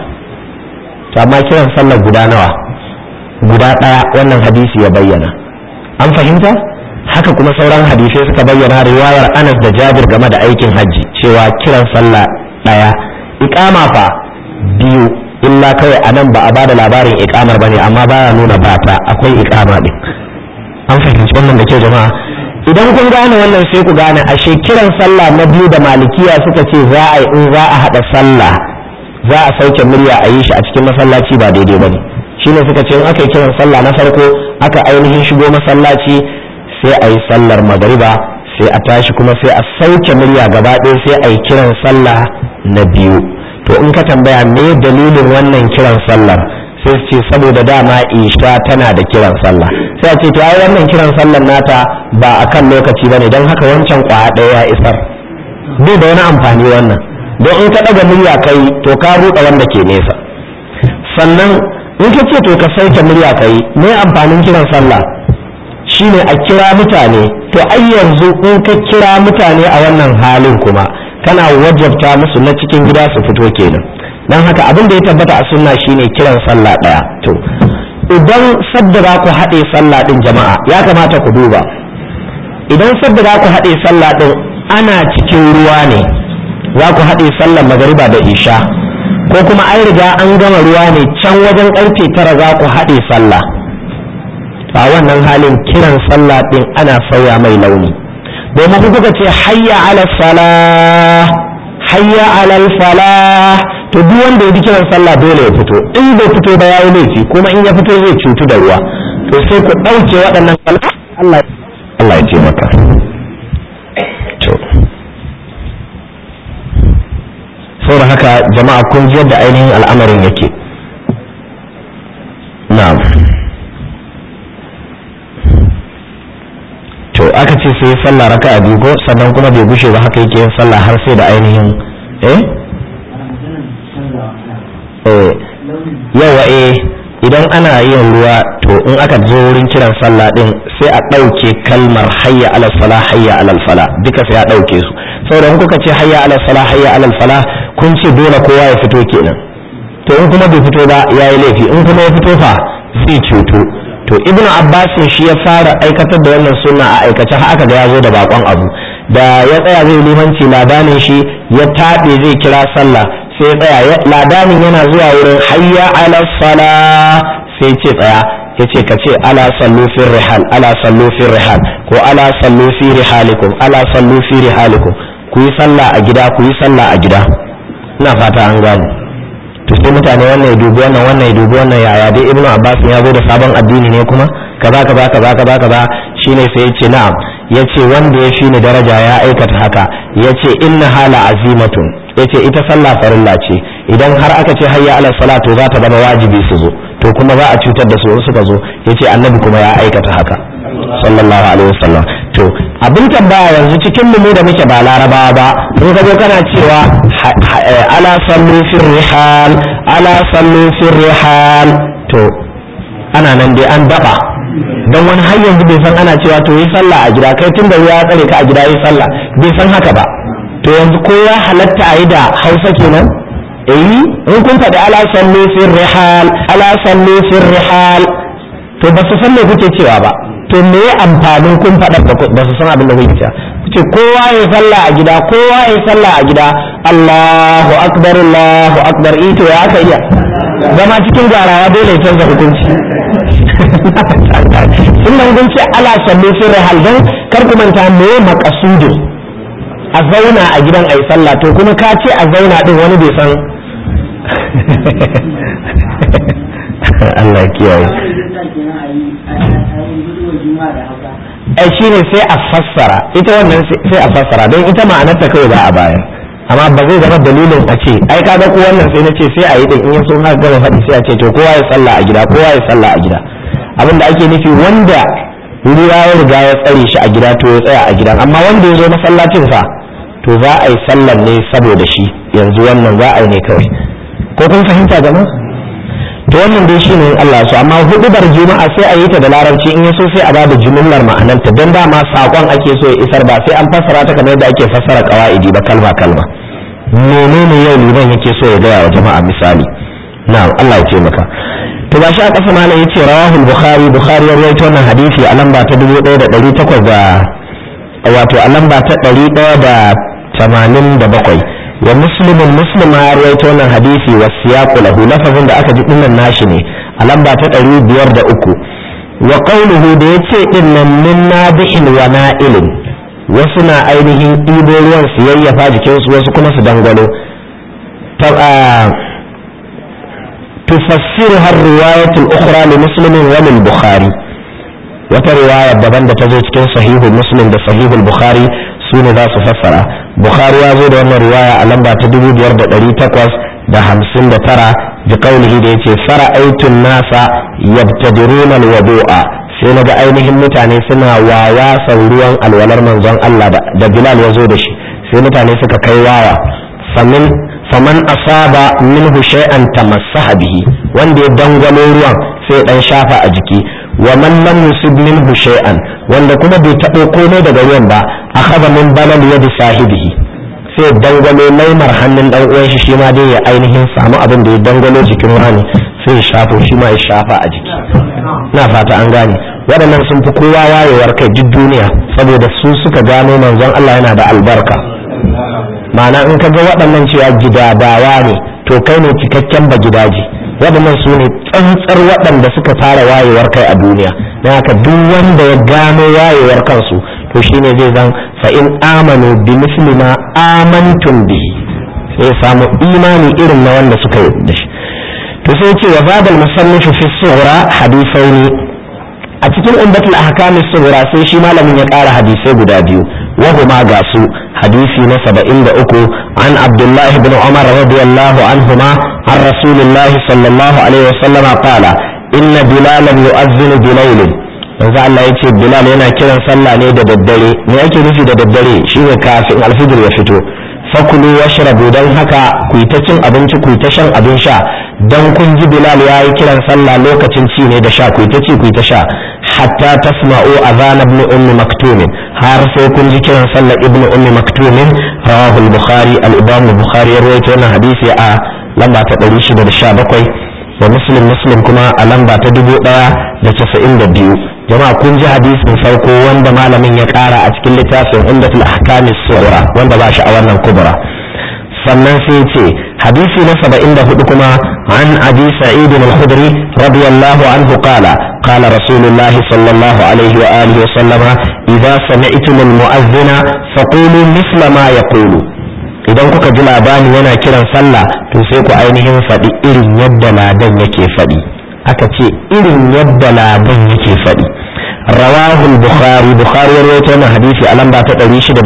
to amma kiran sallar guda nawa guda ɗaya wannan hadisi ya bayyana an fahimta haka kuma sauran hadisai suka bayyana riwayar anas da jabir game da aikin hajji cewa kiran sallah ɗaya iƙama fa biyu illa kawai a nan ba a bada labarin iƙamar ba ne amma baya nuna bata akwai iƙama ɗin an fahimci wannan da ke jama'a idan kun gane wannan sai ku gane ashe kiran sallah na biyu da malikiya suka ce za a yi in za a haɗa sallah za a sauke murya a yi shi a cikin masallaci ba daidai ba ne shi ne suka ce in aka yi kiran sallah na farko aka ainihin shigo masallaci sai a yi sallar magariba sai a tashi kuma sai a sauke murya gaba ɗaya sai a yi kiran sallah na biyu to in ka tambaya me dalilin wannan kiran sallar sai su ce saboda dama isha tana da kiran sallah sai a ce to ai wannan kiran sallar nata ba a kan lokaci ba ne don haka wancan kwaya ɗaya ya isar bai da wani amfani wannan don in ka ɗaga murya kai to ka ruɗa wanda ke nesa sannan in ka ce to ka sauke murya kai me amfanin kiran sallah shine a kira mutane to ai yanzu in ka kira mutane a wannan halin kuma kana wajabta musu na cikin gida su fito kenan don haka abin da ya tabbata a sunna shine kiran sallah ɗaya to idan sadda za ku haɗe sallah ɗin jama'a ya kamata ku duba idan sadda za ku haɗe sallah ɗin ana cikin ruwa ne za ku haɗe sallar magariba da isha ko kuma an riga an gama ruwa ne can wajen ƙarfe tara za ku haɗe sallah a wannan halin kiran sallah ɗin ana sauya mai launi domin ku kuka ce hayya ala salah hayya ala falah to duk wanda ya ji kiran sallah dole ya fito in bai fito ba yayi laifi kuma in ya fito zai cutu da ruwa to sai ku ɗauke waɗannan Allah Allah ya ce maka to saboda haka jama'a kun ji yadda ainihin al'amarin yake na'am to aka ce sai sallah raka'a biyu ko sannan kuma bai gushe ba haka yake yin sallah har sai da ainihin eh eh yawa eh idan ana yin ruwa to in aka zo wurin kiran sallah din sai a ɗauke kalmar hayya alal fala hayya alal fala duka sai a ɗauke su saboda in kuka ce hayya alal fala hayya alal fala kun ce dole kowa ya fito kenan to in kuma bai fito ba yayi laifi in kuma ya fito fa zai cuto to ibnu abbasin shi ya fara aikatar da wannan sunna a aikace har aka ga ya zo da bakon abu da ya tsaya zai limanci ladanin shi ya taɓe zai kira sallah sai ya tsaya ladanin yana zuwa wurin hayya ala sala sai ce tsaya ya ce ka ce ala sallu fi rihal ala sallu fi rihal ko ala sallu fi rihalikum ala sallu fi rihalikum ku yi sallah a gida ku yi sallah a gida ina fata an gane to sai mutane wannan ya dubi wannan wannan ya dubi wannan yaya dai ibnu abbas ya zo da sabon addini ne kuma kaza kaza kaza kaza kaza shine sai ya ce na'am ya ce wanda ya fi ni daraja ya aikata haka ya ce inna hala azimatun ya ce ita sallah farilla ce idan har aka ce hayya ala sala to za ta zama wajibi su zo to kuma za a cutar da su in suka zo ya ce annabi kuma ya aikata haka sallallahu alaihi wasallam to abin tambaya yanzu cikin mu da muke ba larabawa ba in ka zo kana cewa ala sallu fir rihal ala sallu fir rihal to ana nan dai an daba don wani har yanzu bai san ana cewa to yi sallah a gida kai tun da ya tsare ka a gida yi sallah bai san haka ba to yanzu ko ya halatta a yi da hausa kenan eh in kun faɗi ala sallu fir rihal ala sallu fir rihal to ba su san me kuke cewa ba to me ya amfanin kun faɗa ba su san abin da kuke cewa kuce kowa ya sallah a gida kowa ya sallah a gida Allahu akbar Allahu akbar ito ya aka iya zama cikin garawa dole ya canza hukunci sun nan kun ce ala sallu fi rihal dan kar ku manta me maqasudin a zauna a gidan ayi sallah to kuma ka ce a zauna din wani bai san Allah ya kiyaye ai shine sai a fassara ita wannan sai a fassara don ita ma'anarta kawai ba a baya amma ba zai zama dalilin a ce ai ka ga ko wannan sai na ce sai a yi din in ya so na gama faɗi sai a ce to kowa ya sallah a gida kowa ya sallah a gida abin da ake nufi wanda ruwa ya riga ya tsare shi a gida to ya tsaya a gida amma wanda ya zo masallacin fa to za a yi sallar ne saboda shi yanzu wannan za a yi ne kawai ko kun fahimta jama'a to wannan dai shine Allah so amma hudubar juma'a sai a yi ta da larabci in yaso sai a ba da jumlar ma'anarta don dama sakon ake so ya isar ba sai an fassara ta kamar yadda ake fassara qawaidi ba kalma kalma menene yau liman yake so ya gaya wa jama'a misali na'am Allah ya ce maka to ba shi a kasa malam yace rawahul bukhari bukhari ya rawaito wannan hadisi a lamba ta 1800 da wato a lamba ta 187 wa muslimin muslim ya rawaito wannan hadisi wa siyaqu lahu lafazin da aka ji dinnan nashi ne a lamba ta ɗari biyar da uku wa qawluhu da yace din nan min nadihin wa na'ilin wasu na ainihin ɗibo ruwan su yayyafa jikinsu wasu kuma su dangwalo تفسرها الرواية الأخرى لمسلم وللبخاري وترواية دبن تزوج كن صحيح مسلم ده صحيح البخاري سوني ذا فسرها بخاري يزود أن رواية لما تدبو بيرد دري تقوس ده همسين ده ترى بقوله ده يتي فرأيت الناس يبتدرون الوضوء sai na ga ainihin mutane suna wawa ruwan alwalar manzon Allah da Bilal ya zo da shi sai mutane suka kai wawa famin faman asaba minhu shay'an tamassaha bihi wanda ya dangwalo ruwan sai dan shafa a jiki wa man lam yusib minhu shay'an wanda kuma bai taɓo komai daga ruwan ba akhadha min balal yadi sahibihi sai dangwalo laimar hannun dan uwan shi shi ma dai ya ainihin samu abin da ya dangwalo jikin wani sai ya shafo shi ma ya shafa a jiki na fata an gane waɗannan sun fi kowa wayewar kai duk duniya saboda su suka gano manzon Allah yana da albarka ma'ana in ka ga waɗannan cewa gidadawa ne to kai ne cikakken ba gidaje waɗannan su ne tsantsar waɗanda suka fara wayewar kai a duniya don haka duk wanda ya gano wayewar kansu to shine zai zan fa in amanu bi misli ma amantum bihi sai samu imani irin na wanda suka yi da shi to sai ce wa babal musannifu fi sughra hadithaini a cikin umbatul ahkam sughra sai shi malamin ya ƙara hadisai guda biyu wa huma ga su hadisi na 73 an abdullah ibn umar radiyallahu anhuma an rasulullah sallallahu alaihi wasallam qala inna bilalan yu'adhdhinu bilaylin manzo Allah ya ce Bilal yana kiran sallah ne da daddare me yake nufi da daddare shine kafin alfijir ya fito fakulu washrabu dan haka ku ta cin abinci ku ta shan abin sha dan kun ji Bilal ya yi kiran sallah lokacin ci ne da sha ku ta ci ku ta sha hatta tasma'u adhan ibn ummi maktum har sai kun ji kiran sallah ibn ummi maktum rawahu al-bukhari al-imam al-bukhari ya rawaito wannan hadisi a lamba ta 617 wa muslim muslim kuma a lamba ta 1092 jama'a kun ji hadisin farko wanda malamin ya kara a cikin littafin umdatul ahkam as-sughra wanda ba shi a wannan kubra sannan sai ce hadisi na 74 kuma an abi sa'id al-khudri radiyallahu anhu qala qala rasulullahi sallallahu alaihi wa alihi wa sallama idza sami'tum al-mu'adhdhina faqulu mithla ma yaqulu idan kuka ji labari yana kiran sallah to sai ku ainihin faɗi irin yadda ladan yake faɗi aka ce irin yadda ladan yake faɗi rawahul bukhari bukhari ya rawaito wannan hadisi a lamba ta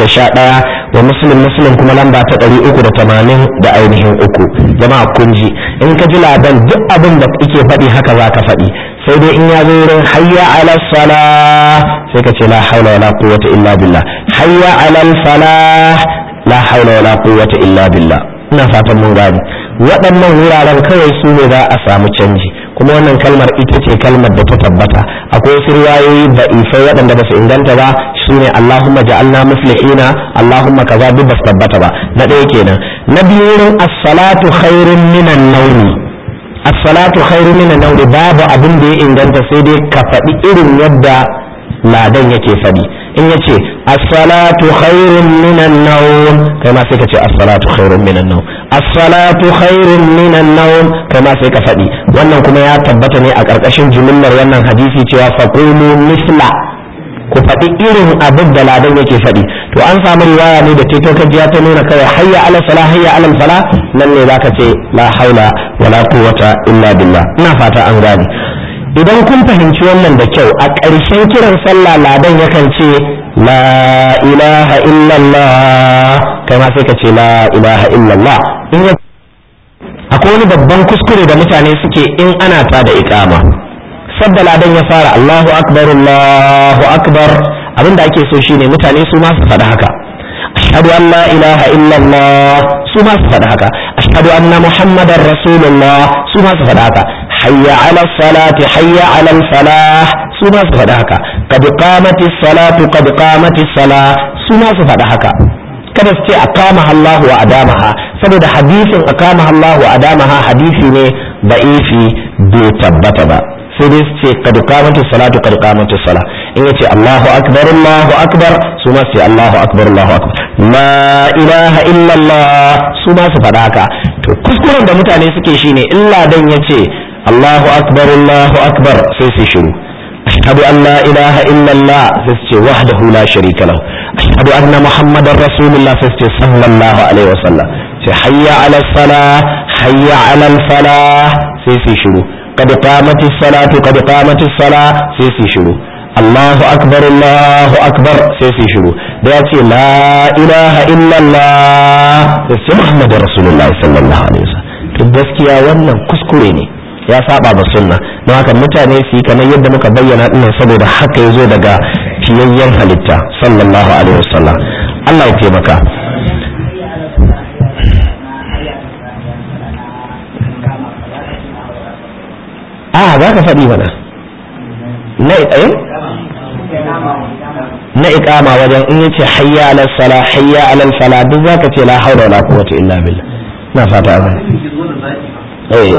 611 wa muslim muslim kuma lamba ta 380 da ainihin uku jama'a kun ji in ka ji ladan duk abin da yake faɗi haka za ka faɗi sai dai in ya zo wurin hayya ala salah sai ka ce la haula wala quwwata illa billah hayya ala falah la haula wala quwwata illa billah ina fatan mun gane waɗannan wuraren kawai su ne za a samu canji kuma wannan kalmar ita ce kalmar da ta tabbata akwai wasu riwayoyi da ifai waɗanda ba su inganta ba su ne Allahumma ja'alna muflihina Allahumma kaza duk ba su tabbata ba na ɗaya kenan na biyu wurin as-salatu khairun minan nawmi as-salatu khairun minan nawmi babu abin da ya inganta sai dai ka faɗi irin yadda ladan yake faɗi in ya ce as-salatu khairun minan nawm kai ma sai ka ce as-salatu khairun minan nawm as-salatu khairun minan nawm kai ma sai ka faɗi wannan kuma ya tabbata ne a ƙarƙashin jumlar wannan hadisi cewa faqulu misla ku faɗi irin abin da ladan yake faɗi to an samu riwaya ne da teto kajiya ta nuna kawai hayya ala sala hayya ala fala nan ne zaka ce la haula wala quwwata illa billah ina fata an gane idan kun fahimci wannan da kyau a ƙarshen kiran sallah ladan yakan ce la ilaha illallah kai ma sai ka ce la ilaha illallah in ya akwai wani babban kuskure da mutane suke in ana ta da iqama sadda ladan ya fara Allahu akbar Allahu akbar abinda ake so shine mutane su ma su faɗi haka ashhadu an la ilaha illallah su ma su faɗi haka ashhadu anna muhammadar rasulullah su ma su faɗi haka hayya ala salati hayya ala falah su ma su faɗi haka qad qamati salatu qad qamati salah su ma su faɗi haka kada su ce aqama Allahu wa adamaha saboda hadisin aqama Allahu wa adamaha hadisi ne da'ifi bai tabbata ba sai dai su ce kad qamati salatu kad qamati sala in yace Allahu akbar Allahu akbar su ma su ce Allahu akbar Allahu akbar la ilaha illa Allah su ma su faɗa haka to kuskuren da mutane suke shine illa dan yace Allahu akbar Allahu akbar sai su shiru ashhadu an la ilaha illa Allah sai su ce wahdahu la sharika lahu ashhadu anna muhammadar rasulullah sai su ce sallallahu alaihi wasallam sai hayya ala salah hayya ala falah sai su shiru قد قامت الصلاة قد قامت الصلاة سيسي شروع الله أكبر الله أكبر سيسي شروع دياتي لا إله إلا الله سيسي محمد رسول الله صلى الله عليه وسلم gaskiya wannan kuskure ne ya saba ba sunna don haka mutane su yi kamar yadda muka bayyana dinnan saboda haka ya zo daga fiyayyen halitta sallallahu alaihi wasallam Allah ya taimaka a za ka faɗi mana na eh na iqama wajen in yace hayya ala sala hayya ala fala duk zaka ce la haula wala quwwata illa billah na fata abin eh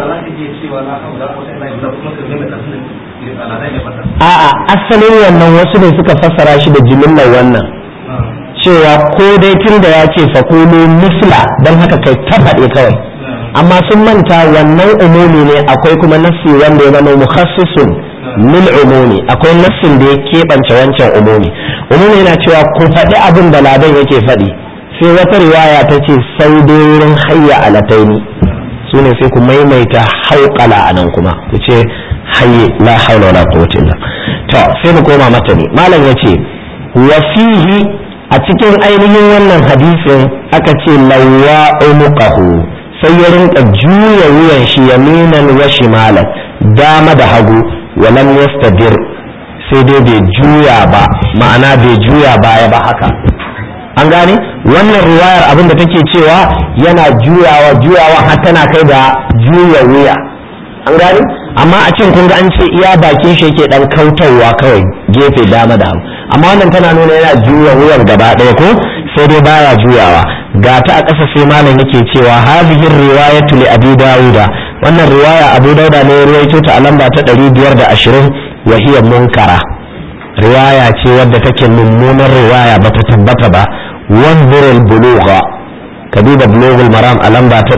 a'a asalin wannan wasu ne suka fassara shi da jimillar wannan cewa ko dai tun da ya ce fakulu misla don haka kai ta faɗe kawai amma sun manta wannan umumi ne akwai kuma nassi wanda ya zama mukhassisun lil umumi akwai nassin da ya keɓance wancan umumi umumi yana cewa ku faɗi abin da ladan yake faɗi sai wata riwaya ta ce sai dai wurin hayya alataini su ne sai ku maimaita hauƙala a nan kuma ku ce hayye la haula wala quwwata illa to sai mu koma mata ne malam yace wa fihi a cikin ainihin wannan hadisin aka ce lawwa umuqahu sai ya rinka juya wuyan shi yaminan wa shimalan dama da hagu walam yastadir sai dai bai juya ba ma'ana bai juya baya ba haka an gane wannan riwayar abin da take cewa yana juyawa juyawa har tana kai da juya wuya an gane amma a can kun ga an ce iya bakin shi yake dan kautawa kawai gefe dama da hagu amma wannan tana nuna yana juya wuyan gaba ɗaya ko sai dai baya juyawa ga ta a ƙasa sai malam yake cewa hadhihi riwayatu li abi dauda wannan riwaya abu dauda ne ya ruwaito ta a lamba ta 520 wa hiya munkara riwaya ce wadda take mummunar riwaya bata tabbata ba wanzur al-bulugha ka duba bulughul maram a lamba ta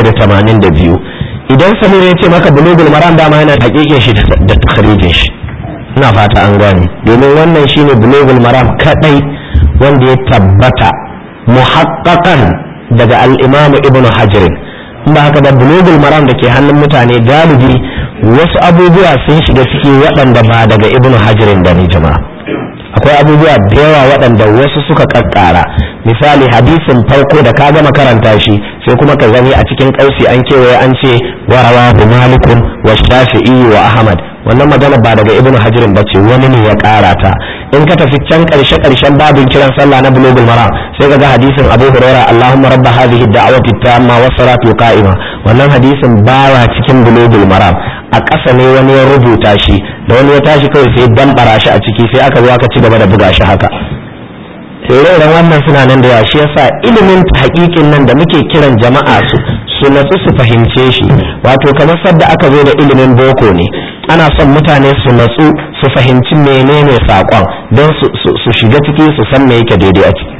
182 idan samir ya ce maka bulughul maram dama yana hakikin shi da takhrijin shi ina fata an gane domin wannan shine bulughul maram kadai wanda ya tabbata muhaqqaqan daga al-imam ibnu hajar ba haka da bulughul maram da ke hannun mutane galibi wasu abubuwa sun shiga ciki waɗanda ba daga ibnu hajarin da ni jama'a akwai abubuwa da yawa waɗanda wasu suka kakkara misali hadisin farko da ka gama karanta shi sai kuma ka gani a cikin ƙausi an kewaye an ce wa rawahu malikun wa shafi'i wa ahmad wannan magana ba daga ibnu hajarin ba ce wani ne ya ƙara ta in ka tafi can ƙarshe ƙarshen babin kiran sallah na bulugul maram sai ka ga hadisin abu huraira allahumma rabba hadhihi da'wati tamma was salatu qa'ima wannan hadisin baya cikin bulugul maram a ƙasa ne wani ya rubuta shi da wani ya tashi kawai sai dambara shi a ciki sai aka zo aka ci gaba da buga shi haka ire-iren wannan suna nan da yawa shi yasa ilimin hakikin nan da muke kiran jama'a su su natsu su fahimce shi wato kamar sadda aka zo da ilimin boko ne ana son mutane su natsu su fahimci menene saƙon don su shiga ciki su san me yake daidai a ciki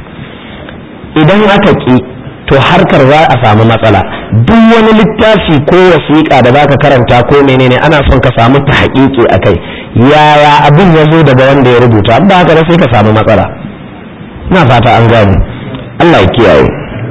idan aka ki to harkar za a samu matsala duk wani littafi ko wasiƙa da zaka karanta ko menene ana son ka samu ta haƙiƙi a kai yaya abin ya zo daga wanda ya rubuta ba haka sai ka samu matsala ina fata an gane Allah ya kiyaye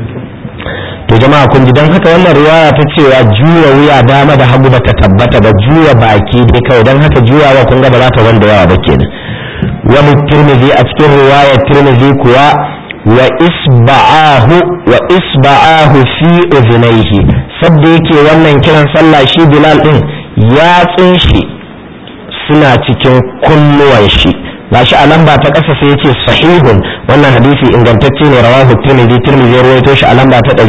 to jama'a kun ji dan haka wannan riwaya ta cewa juya wuya dama da hagu bata tabbata ba juya baki dai kawai dan haka juyawa kun ga ba za ta wanda yawa ba kenan wani tirmidhi a cikin riwayar tirmidhi kuwa wa isba'ahu wa isba'ahu fi udhnayhi sabda yake wannan kiran sallah shi bilal din yatsun shi suna cikin kunnuwan shi gashi a lamba ta ƙasa sai yace sahihun wannan hadisi ingantacce ne rawahu tirmidhi tirmidhi rawaito shi a lamba ta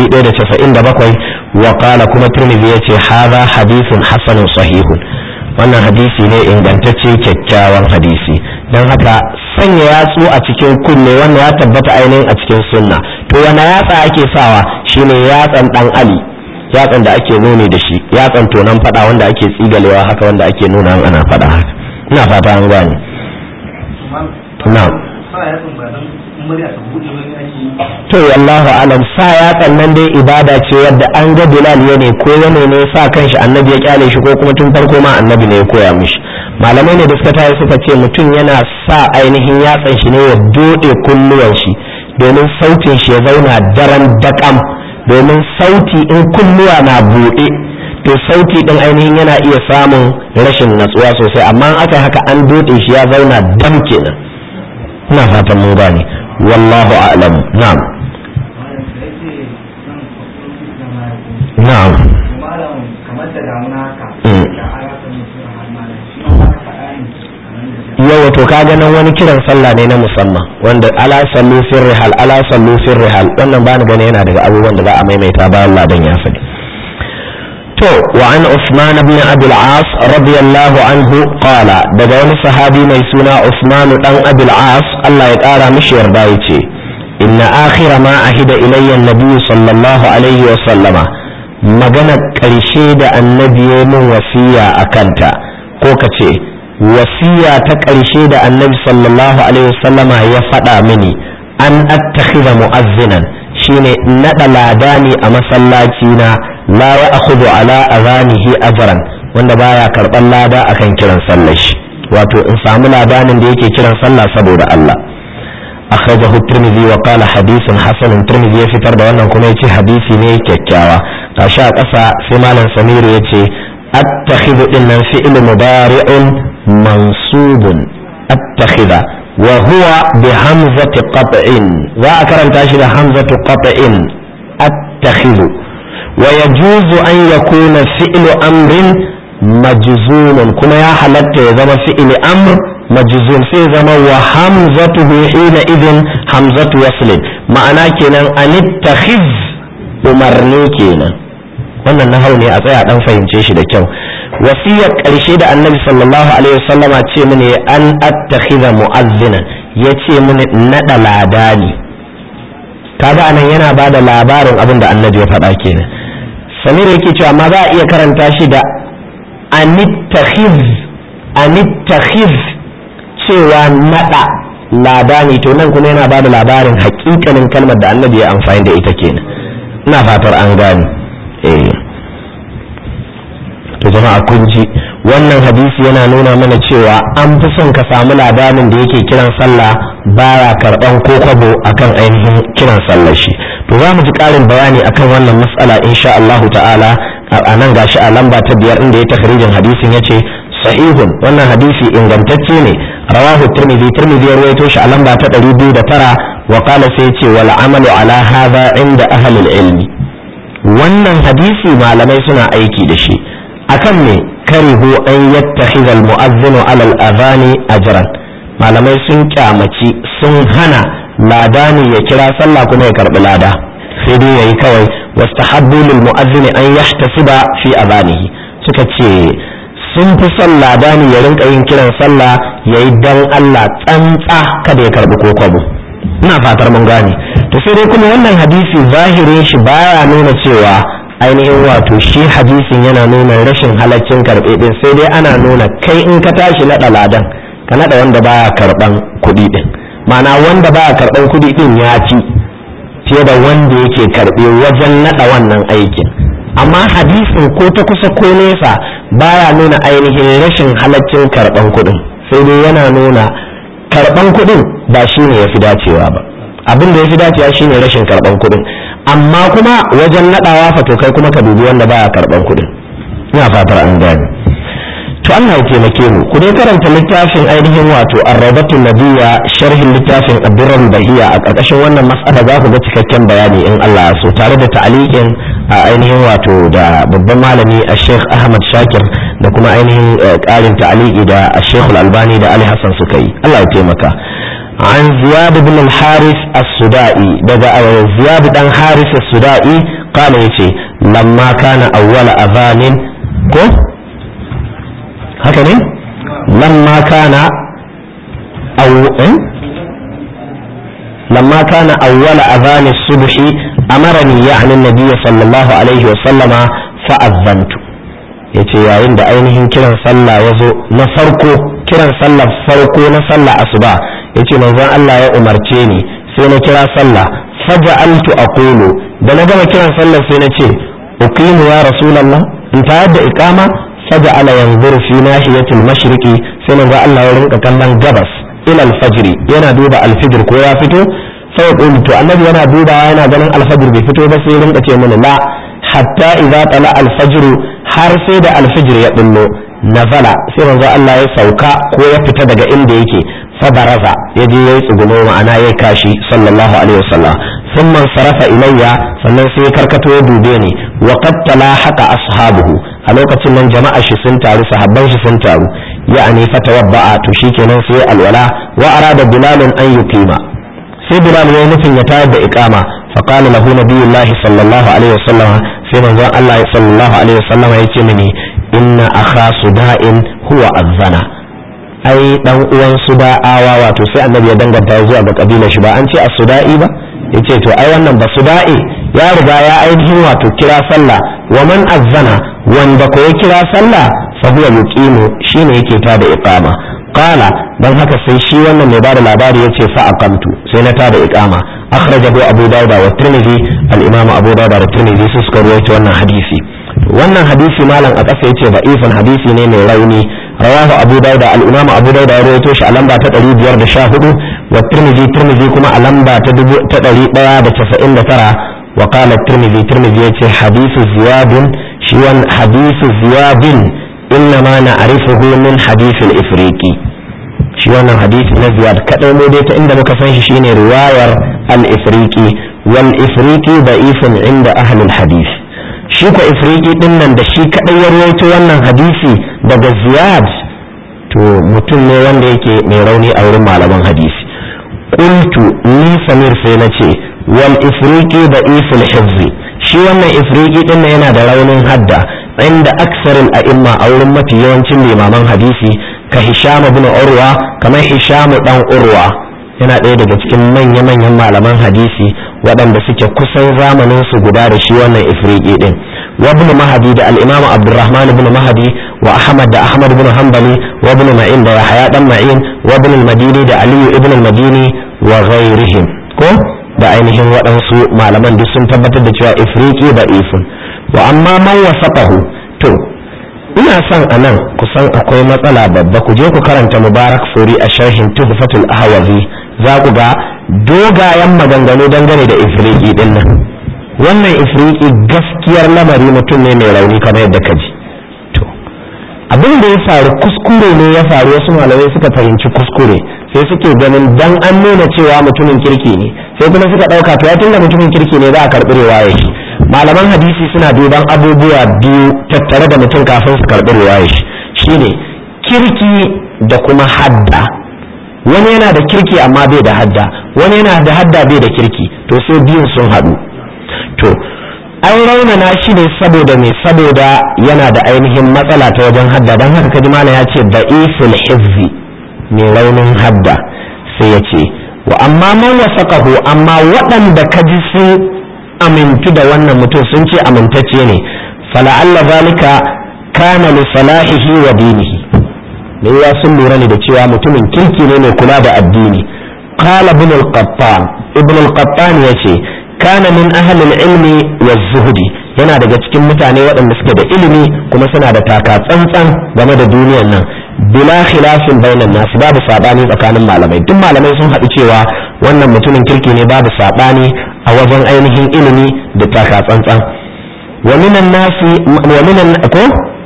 197 wa qala kuma tirmidhi yace hadha hadithun hasanun sahihun wannan hadisi ne ingantacce kyakkyawan hadisi don haka sanya yatsu a cikin kunne wannan ya tabbata ainihin a cikin sunna to wani yatsa ake sawa shine yatsan dan ali yatsan da ake nuni da shi yatsan tonan fada wanda ake tsigalewa haka wanda ake nuna ana fada haka ina fata an gane na'am to wallahu alam sa yatsan nan dai ibada ce wadda an ga bilal ya ne ko wane ne sa kanshi annabi ya kyale shi ko kuma tun farko ma annabi ne ya koya mishi malamai ne da suka tayi suka ce mutum yana sa ainihin yatsan shi ne ya dode kulluwan shi domin sautin shi ya zauna daren dakam domin sauti in kulluwa na buɗe to sauti din ainihin yana iya samun rashin natsuwa sosai amma aka haka an dode shi ya zauna dam kenan ina fatan mun gane wallahu a'lam na'am na'am yawa to ka ganin wani kiran sallah ne na musamman wanda ala sallu fir rihal ala sallu fir rihal wannan ba ni gane yana daga abubuwan da za a maimaita bayan ladan ya faɗi to wa an Usman ibn Abi al-As radiyallahu anhu qala daga wani sahabi mai suna Usman dan Abi al-As Allah ya kara mishi yarda yace inna akhira ma ahida ilayya an-nabi sallallahu alaihi wa sallama magana karshe da annabi ya min wasiya akanta ko kace wasiya ta karshe da annabi sallallahu alaihi wa sallama ya faɗa mini an attakhidha mu'azzinan shine naɗa ladani a masallaci na la ya akhudhu ala azanihi ajran wanda baya karban lada akan kiran sallar shi wato in samu ladanin da yake kiran sallah saboda Allah akhrajahu tirmidhi wa qala hadithun hasan tirmidhi ya fitar da wannan kuma yace hadisi ne kyakkyawa tashi a ƙasa sai malam samiru yace attakhidhu dinnan fi'l mudari'un mansubun attakhidha wa huwa bi hamzati qat'in za a karanta shi da hamzatu qat'in attakhidhu ويجوز أن يكون فعل أمر مجزوم كما يا حلت يزم فعل أمر majzum sai zama wa hamzatu hina idin hamzatu waslin ma'ana kenan anittakhiz umarni kenan wannan na ne a tsaya dan fahimce shi da kyau wasiyar ƙarshe da annabi sallallahu alaihi wasallama ce mini an attakhiza mu'azzina ya ce mini naɗa ladani kaga anan yana ba da labarin abin da annabi ya faɗa kenan samir yake cewa ma za a iya karanta shi da anittakhiz anittakhiz cewa naɗa ladani to nan kuma yana ba da labarin hakikanin kalmar da annabi ya amfani da ita kenan ina fatar an gane eh to jama'a kun ji wannan hadisi yana nuna mana cewa an fi son ka samu labarin da yake kiran sallah baya karban ko kwabo akan ainihin kiran sallar shi to za mu ji karin bayani akan wannan mas'ala insha Allah ta'ala a nan gashi a lamba ta biyar inda ya takhrijin hadisin yace sahihun wannan hadisi ingantacce ne rawahu tirmidhi tirmidhi ya rawaito shi a lamba ta 209 wa qala sai yace wal amalu ala hadha inda ahli ilmi wannan hadisi malamai suna aiki da shi akan me karihu an yattakhidha almu'adhdhinu ala al-adhani ajran malamai sun kyamaci sun hana ladani ya kira sallah kuma ya karbi lada sai dai yayi kawai wastahabbu lil mu'adhdhini an yahtasiba fi adhanihi suka ce sun fi son ladani ya rinka yin kiran sallah yayi dan Allah tsantsa kada ya karbi ko kwabo ina fatar mun gane to sai dai kuma wannan hadisi zahirin shi baya nuna cewa ainihin wato shi hadisin yana nuna rashin halaccin karɓe ɗin sai dai ana nuna kai in ka tashi naɗa ladan ka naɗa wanda baya karɓan kuɗi ɗin ma'ana wanda baya karɓan kuɗi ɗin ya ci fiye da wanda yake karɓe wajen naɗa wannan aikin amma hadisin ko ta kusa ko nesa baya nuna ainihin rashin halaccin karɓan kuɗin sai dai yana nuna karɓan kuɗin ba shi ne ya fi dacewa ba abin da ya fi dacewa shine rashin karɓan kuɗin amma kuma wajen naɗawa fa to kai kuma ka dubi wanda baya karɓan kuɗin ina fatar an gane to Allah ya taimake mu ku dai karanta littafin ainihin wato arrabatul nabiyya sharhin littafin abdurrahman bahiya a ƙarƙashin wannan mas'ala za ku ga cikakken bayani in Allah so tare da ta'aliqin a ainihin wato da babban malami a Sheikh Ahmad Shakir da kuma ainihin ƙarin ta'aliki da Sheikh Al-Albani da Ali Hassan suka yi Allah ya taimaka عن زياد بن الحارث السدائي دقا زياد بن حارث السدائي قال يتي لما كان أول أذان كو هكذا لما كان أو إيه؟ لما كان أول أذان الصبح أمرني يعني النبي صلى الله عليه وسلم فأذنت yace yayin da ainihin kiran sallah ya zo na farko kiran sallah farko na sallah asuba yace manzon Allah ya umarce ni sai na kira sallah faja'altu aqulu da na gama kiran sallah sai na ce uqimu ya rasulullah in tayar da iqama faja'ala yanzuru fi nahiyatil mashriqi sai manzon Allah ya rinka kallon gabas ila alfajri yana duba alfijir ko ya fito sai qulu to annabi yana dubawa yana ganin alfajir bai fito ba sai ya rinka ce mini la hatta idza tala alfajr har sai da alfijir ya bullo nazala sai manzo Allah ya sauka ko ya fita daga inda yake fabaraza ya je yayi tsugumo ma'ana yayi kashi sallallahu alaihi wasallam thumma sarafa ilayya sannan sai karkato ya dube ni wa qad talahaqa ashabuhu a lokacin nan jama'a shi sun taru sahabban shi sun taru ya'ani fatawadda'a to shikenan sai alwala wa arada bilalun an yuqima sai bilal ya nufin ya tayar da iqama فقال له نبي الله صلى الله عليه وسلم في من الله صلى الله عليه وسلم يتمني إن أخا صداء هو الزنا ai dan uwan suda'awa wato sai annabi ya danganta zuwa ga kabilar shi ba an ce as-suda'i ba yace to ai wannan ba suda'i ya riga ya ainihin wato kira sallah wa man azzana wanda ko ya kira sallah fa huwa yuqimu shine yake ta da iqama qala dan haka sai shi wannan mai bada labari yace fa aqamtu sai na tada iqama akhrajahu abu dawud wa tirmidhi al-imam abu dawud da tirmidhi su suka rawaito wannan hadisi wannan hadisi malam a ƙasa yace da'ifan hadisi ne mai rauni rawahu abu dawud al-imam abu dawud ya rawaito shi a lamba ta 514 wa tirmidhi tirmidhi kuma a lamba ta 199 wa qala tirmidhi tirmidhi yace hadithu ziyadun shi wan hadithu ziyadin إنما نعرفه من حديث الإفريقي shi wannan hadisi na ziyad kadai mu dai ta inda muka san shi shine riwayar al-ifriqi wal ifriqi da'ifun inda ahli al-hadith shi ko ifriqi din nan da shi kadai ya rawaito wannan hadisi daga ziyad to mutum ne wanda yake mai rauni a wurin malaman hadisi qultu ni samir sai na ce wal ifriqi da ifil hifzi shi wannan ifriqi din yana da raunin hadda inda aksarin a'imma a wurin mafi yawancin limaman hadisi ka hisham ibn urwa kamar hisham dan urwa yana ɗaya daga cikin manya-manyan malaman hadisi waɗanda suke kusan zamanin su guda da shi wannan ifriqi din wa ibn mahdi da al-imam abdurrahman ibn mahdi wa ahmad da ahmad ibn hanbali wa ibn ma'in da yahya dan ma'in wa ibn al-madini da ali ibn al-madini wa ghairihim ko da ainihin waɗansu malaman duk sun tabbatar da cewa ifriqi da ifun wa amma man wasaqahu to ina son a nan kusan akwai matsala babba ku je ku karanta mubarak furi a sharhin tuhfatul ahwazi za ku ga dogayen maganganu dangane da ifriqi din nan wannan ifriqi gaskiyar lamari mutum ne mai rauni kamar yadda ka ji to abin da ya faru kuskure ne ya faru wasu malamai suka fahimci kuskure sai suke ganin dan an nuna cewa mutumin kirki ne sai kuma suka ɗauka to ya tunda mutumin kirki ne za a karɓi riwaya shi malaman hadisi suna duban abubuwa biyu tattare da mutum kafin su karɓi riwaya shi shine kirki da kuma hadda wani yana da kirki amma bai da hadda wani yana da hadda bai da kirki to sai biyun sun haɗu to an raunana shi ne saboda me saboda yana da ainihin matsala ta wajen hadda don haka kaji mana ya ce da'iful hizzi mai raunin hadda sai ya ce wa amma man wasaqahu amma waɗanda kaji sun amintu da wannan mutum sun ce amintacce ne fala'alla zalika kana li salahihi wa dinihi me ya sun lura ne da cewa mutumin kirki ne mai kula da addini qala ibn al-qattan ibn al-qattan yace kana min ahli al-ilmi wa zuhdi yana daga cikin mutane waɗanda suke da ilimi kuma suna da taka tsantsan game da duniyar nan bila khilafin bainan nas babu sabani tsakanin malamai duk malamai sun haɗu cewa wannan mutumin kirki ne babu sabani a wajen ainihin ilimi da taka tsantsan wa minan nasi wa minan ko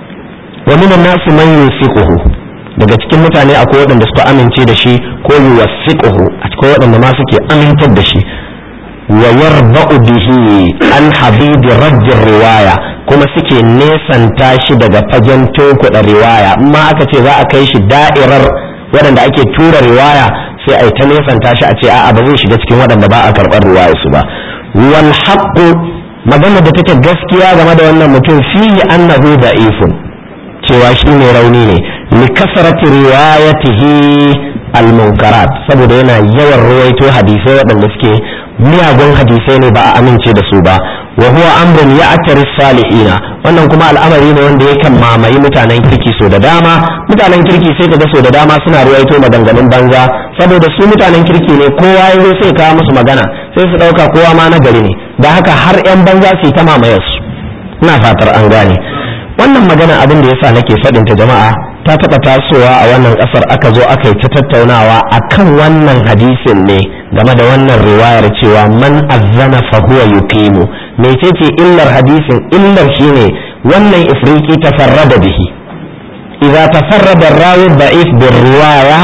wa minan nasi man yusiquhu daga cikin mutane akwai waɗanda suka amince da shi ko yuwasiquhu akwai waɗanda ma suke amintar da shi wa yarba'u bihi an habibi rajjin riwaya kuma suke nesanta shi daga fagen tunkuɗa riwaya amma aka ce za a kai shi da'irar waɗanda ake tura riwaya sai a yi ta nesanta shi a ce a'a ba zai shiga cikin waɗanda ba a karɓar riwaya su ba wal haqqu magana da take gaskiya game da wannan mutum fihi annahu da'ifun cewa shi ne rauni ne li kasrati riwayatihi al-munkarat saboda yana yawan ruwaito hadisai waɗanda suke miyagun hadisai ne ba a amince da su ba wa huwa amrun ya'tari salihina wannan kuma al'amari ne wanda yakan mamayi mutanen kirki so da dama mutanen kirki sai kaga so da dama suna ruwaito maganganun banza saboda su mutanen kirki ne kowa ya zo sai kawo musu magana sai su dauka kowa ma nagari ne da haka har yan banza su ta mamayar su ina fatar an gane wannan magana abin da yasa nake faɗin ta jama'a ta taɓa tasowa a wannan ƙasar aka zo aka yi ta tattaunawa akan wannan hadisin ne game da wannan riwayar cewa man azzana fa huwa yuqimu mecece illar hadisin illar shine wannan ifriqi tafarrada bihi idza tafarrada ar-rawi da'if bir riwaya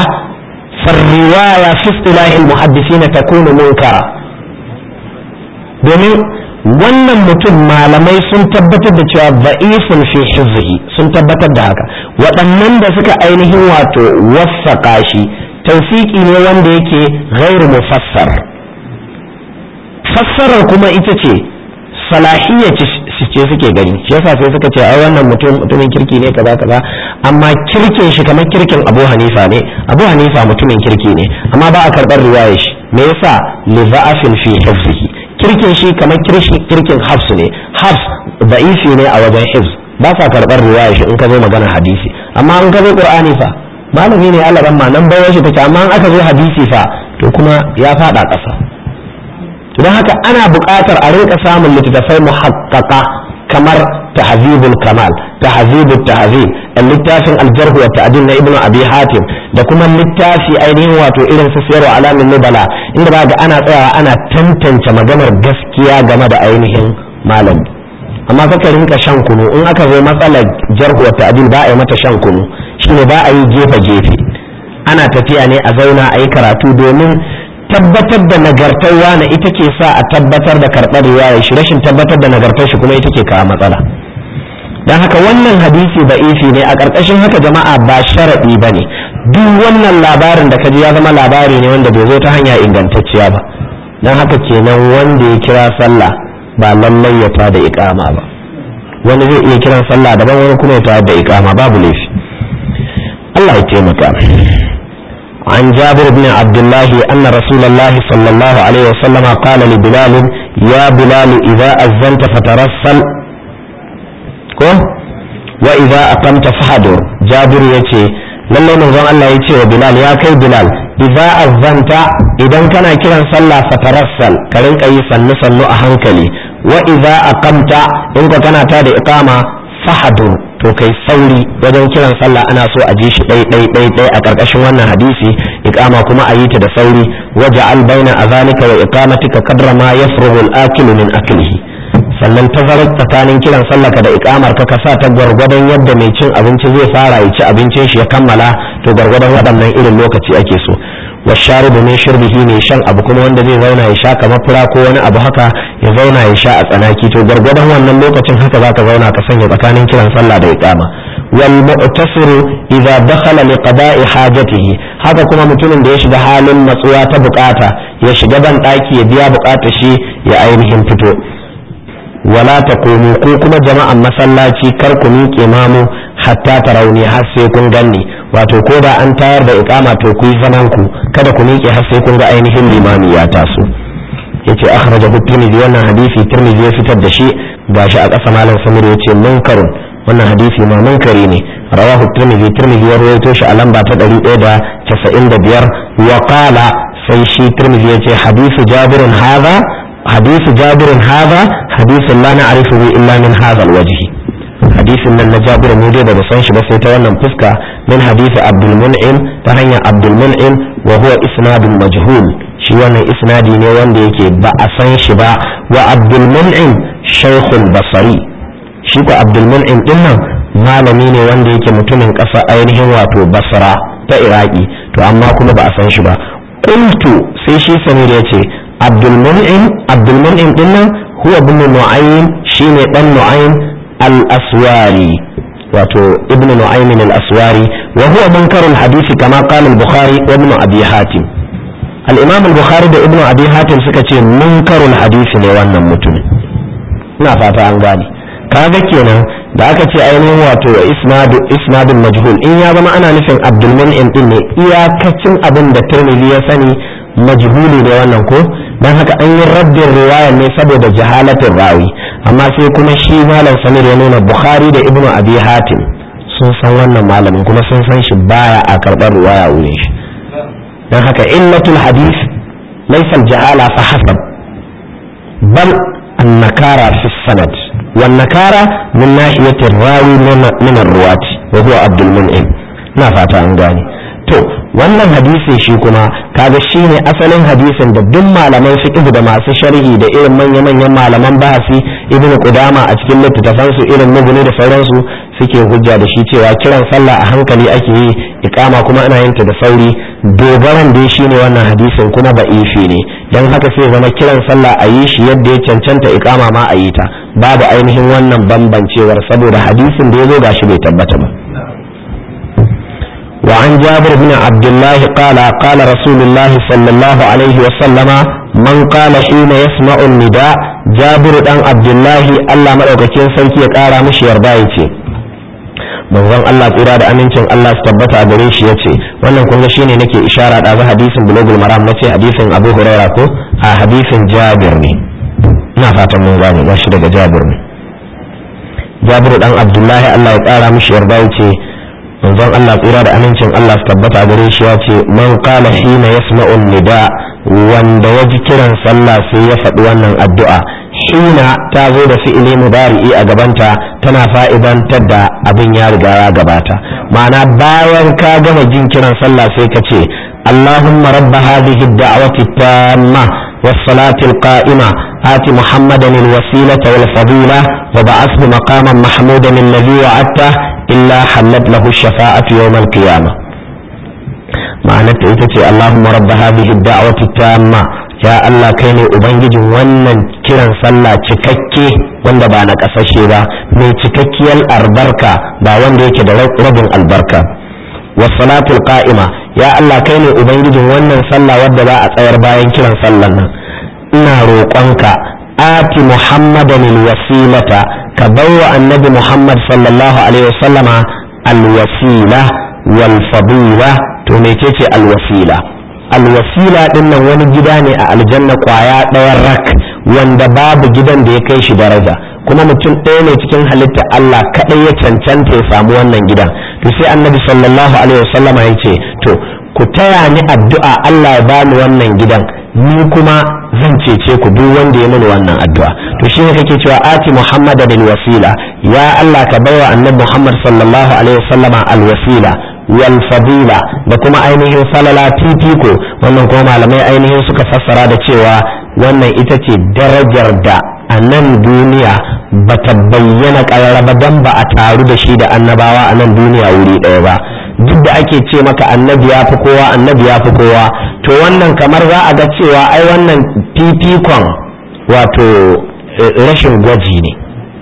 فالرواية في اصطلاح المحدثين تكون منكرة domin wannan mutum malamai sun tabbatar da cewa da'ifun fi hizhi sun tabbatar da haka waɗannan da suka ainihin wato wasaƙa shi tausiki ne wanda yake ghairu mufassar fassarar kuma ita ce salahiyya ce suke gani shi yasa sai suka ce ai wannan mutum mutumin kirki ne kaza kaza amma kirkin shi kamar kirkin Abu Hanifa ne Abu Hanifa mutumin kirki ne amma ba a karɓar riwayar shi me yasa li za'afin fi hifzihi kirkin shi kamar kirkin hafs ne hafs da'ifi ne a wajen hifz ba sa karɓar riwaya shi in ka zo magana hadisi amma in ka zo qur'ani fa malami ne Allah ma nan bayar shi take amma in aka zo hadisi fa to kuma ya fada ƙasa don haka ana buƙatar a rinka samun littattafai muhaqqaqa kamar tahzibul kamal tahzibut tahzib littafin aljarh wa ta'dil na ibnu abi hatim da kuma littafi ainihin wato irin su siyarwa alamin nubala inda ba ga ana tsayawa ana tantance maganar gaskiya game da ainihin malami amma kaka rinka shan kunu in aka zo matsalar jarh wa ta'dil ba a yi mata shan kunu shine ba a yi gefe gefe ana tafiya ne a zauna a yi karatu domin tabbatar da nagartar wani ita ke sa a tabbatar da karɓar riwaya shi rashin tabbatar da nagartar shi kuma ita ke kawo matsala don haka wannan hadisi da ifi ne a ƙarƙashin haka jama'a ba sharaɗi ba ne duk wannan labarin da kaji ya zama labari ne wanda bai zo ta hanya ingantacciya ba don haka kenan wanda ya kira sallah ba lallai ya tada iqama ba wani zai iya kiran sallah daban wani kuma ya tada da iqama babu laifi Allah ya taimaka عن جابر بن عبد الله أن رسول الله صلى الله عليه وسلم قال لبلال يا بلال إذا أذنت فترسل وإذا أقمت فحضر جابر يتي lallai manzon Allah ya ce wa Bilal ya kai Bilal idza azzanta idan kana kiran sallah fatarassal ka rinka yi sannu sannu a hankali wa idza aqamta in ka kana ta da iqama fahadur to kai sauri wajen kiran sallah ana so a ji shi ɗai ɗai ɗai ɗai a ƙarƙashin wannan hadisi iqama kuma a yi ta da sauri waja'al baina azalika wa iqamatika qadra ma yafrugu al-akilu min aklihi sannan tazarar tsakanin kiran sallaka da ikamar ka ka sa ta gwargwadon yadda mai cin abinci zai fara ya ci abincin shi ya kammala to gwargwadon waɗannan irin lokaci ake so wa sharibu min shirbihi ne shan abu kuma wanda zai zauna ya sha kamar fura ko wani abu haka ya zauna ya sha a tsanaki to gwargwadon wannan lokacin haka zaka zauna ka sanya tsakanin kiran sallah da iqama wal mu'tasiru idza dakhala li qada'i hajatihi haka kuma mutumin da ya shiga halin matsuwa ta bukata ya shiga ban daki ya biya bukatar shi ya ainihin fito wala ta komo ko kuma jama'an masallaci kar ku miƙe mamu hatta ta rauni har sai kun ganni wato ko da an tayar da iqama to ku yi zaman ku kada ku miƙe har sai kun ga ainihin limami ya taso yace akhrajahu tirmidhi wannan hadisi tirmidhi ya fitar da shi gashi a ƙasa malam samir yace munkarun wannan hadisi ma munkari ne rawahu tirmidhi tirmidhi ya rawaito shi a lamba ta 195 wa qala sai shi tirmidhi yace hadisu jabirun hadha حديث جابر هذا حديث لا نعرفه إلا من هذا الوجه حديث من جابر مودي da san shi ba sai ta wannan fuska min hadisi Abdul Mun'im ta hanyar Abdul Mun'im wa huwa isnadun majhul shi wannan isnadi ne wanda yake ba a san shi ba wa Abdul Mun'im shaykhul basari shi ko Abdul Mun'im din nan malami ne wanda yake mutumin ƙasa ainihin wato Basra ta Iraki to amma kuma ba a san shi ba qultu sai shi Samir ya ce abdulmun'im abdulmun'im din nan huwa ibn nu'aym shine dan nu'aym al-aswari wato ibn nu'aym al-aswari wa huwa munkarul hadisi kama qala al-bukhari wa ibn abi hatim al-imam al-bukhari da ibn abi hatim suka ce munkarul hadisi ne wannan mutumin ina fata an gane kaga kenan da aka ce ainihin wato isnadu isnadun majhul in ya zama ana nufin abdulmun'im din ne iyakacin abin da tirmidhi ya sani majhuli ne wannan ko dan haka an yi raddin riwaya ne saboda jahalatin rawi amma sai kuma shi malam samir ya nuna bukhari da ibnu abi hatim sun san wannan malamin kuma sun san shi baya a karɓar riwaya wurin shi dan haka illatul hadith laysa jahala fa hasab bal النكارة في السند والنكارة من ناحية الراوي من الرواة وهو عبد المنعم na fata an gane to wannan hadisin shi kuma kaga shine asalin hadisin da duk malaman fiqh da masu sharhi da irin manya-manyan malaman bahasi ibn qudama a cikin littattafan su irin muguni da sauransu suke hujja da shi cewa kiran sallah a hankali ake yi iqama kuma ana yin ta da sauri dogaran dai shine wannan hadisin kuma ba ifi ne dan haka sai zama kiran sallah a yi shi yadda ya cancanta iqama ma a yi ta babu ainihin wannan bambancewar saboda hadisin da ya zo gashi bai tabbata ba وعن جابر بن عبد الله قال قال رسول الله صلى الله عليه وسلم من قال حين يسمع النداء جابر بن عبد الله الله مدaukakin sarki ya kara mishi yarda yace manzon Allah tsira da amincin Allah su tabbata a gare shi yace wannan kun ga shine nake ishara da hadisin bulugul maram nace hadisin Abu Hurairah ko a hadisin Jabir ne ina fatan mun gane ba shi daga Jabir ne Jabir dan Abdullahi Allah ya kara mishi yarda yace manzon Allah tsira da amincin Allah su tabbata gare shi ya ce man qala hina yasma'un nida wanda ya ji kiran sallah sai ya faɗi wannan addu'a hina ta zo da fi'ili mudari'i a gabanta tana fa'idantar da abin ya riga ya gabata ma'ana bayan ka gama jin kiran sallah sai ka ce Allahumma rabba hadhihi ad-da'wati tamma والصلاة القائمة آت محمدا الوسيلة والفضيلة وبعثه مقاما محمودا الذي وعدته إلا حلت له الشفاعة يوم القيامة معنى تأتي اللهم رب هذه الدعوة التامة يا الله كيني أبنجي wannan kiran sallah cikakke wanda ba na kasashe ba mai cikakkiyar albarka ba wanda yake da rabin albarka was salatul qa'ima ya Allah kai ne ubangijin wannan sallah wadda za a tsayar bayan kiran sallan nan ina roƙonka ati muhammadan alwasilata ka bawa annabi muhammad sallallahu alaihi wasallama alwasila wal fadila to mecece alwasila alwasila din nan wani gida ne a aljanna kwaya ɗayan rak wanda babu gidan da ya kai shi daraja kuma mutum ɗaya ne cikin halitta Allah kaɗai ya cancanta ya samu wannan gidan to sai annabi sallallahu alaihi wasallama ya ce to ku taya ni addu'a Allah ya bani wannan gidan ni kuma zan cece ku duk wanda ya mini wannan addu'a to shine kake cewa ati muhammad bil wasila ya Allah ka baiwa annabi muhammad sallallahu alaihi wasallama al wasila wal fadila da kuma ainihin falala titiko wannan kuma malamai ainihin suka fassara da cewa wannan ita ce darajar da a nan duniya ba ta bayyana ƙararraba don ba a taru da shi da annabawa a nan duniya wuri ɗaya ba duk da ake ce maka annabi ya fi kowa annabi ya fi kowa to wannan kamar za a ga cewa ai wannan fifikon wato rashin gwaji ne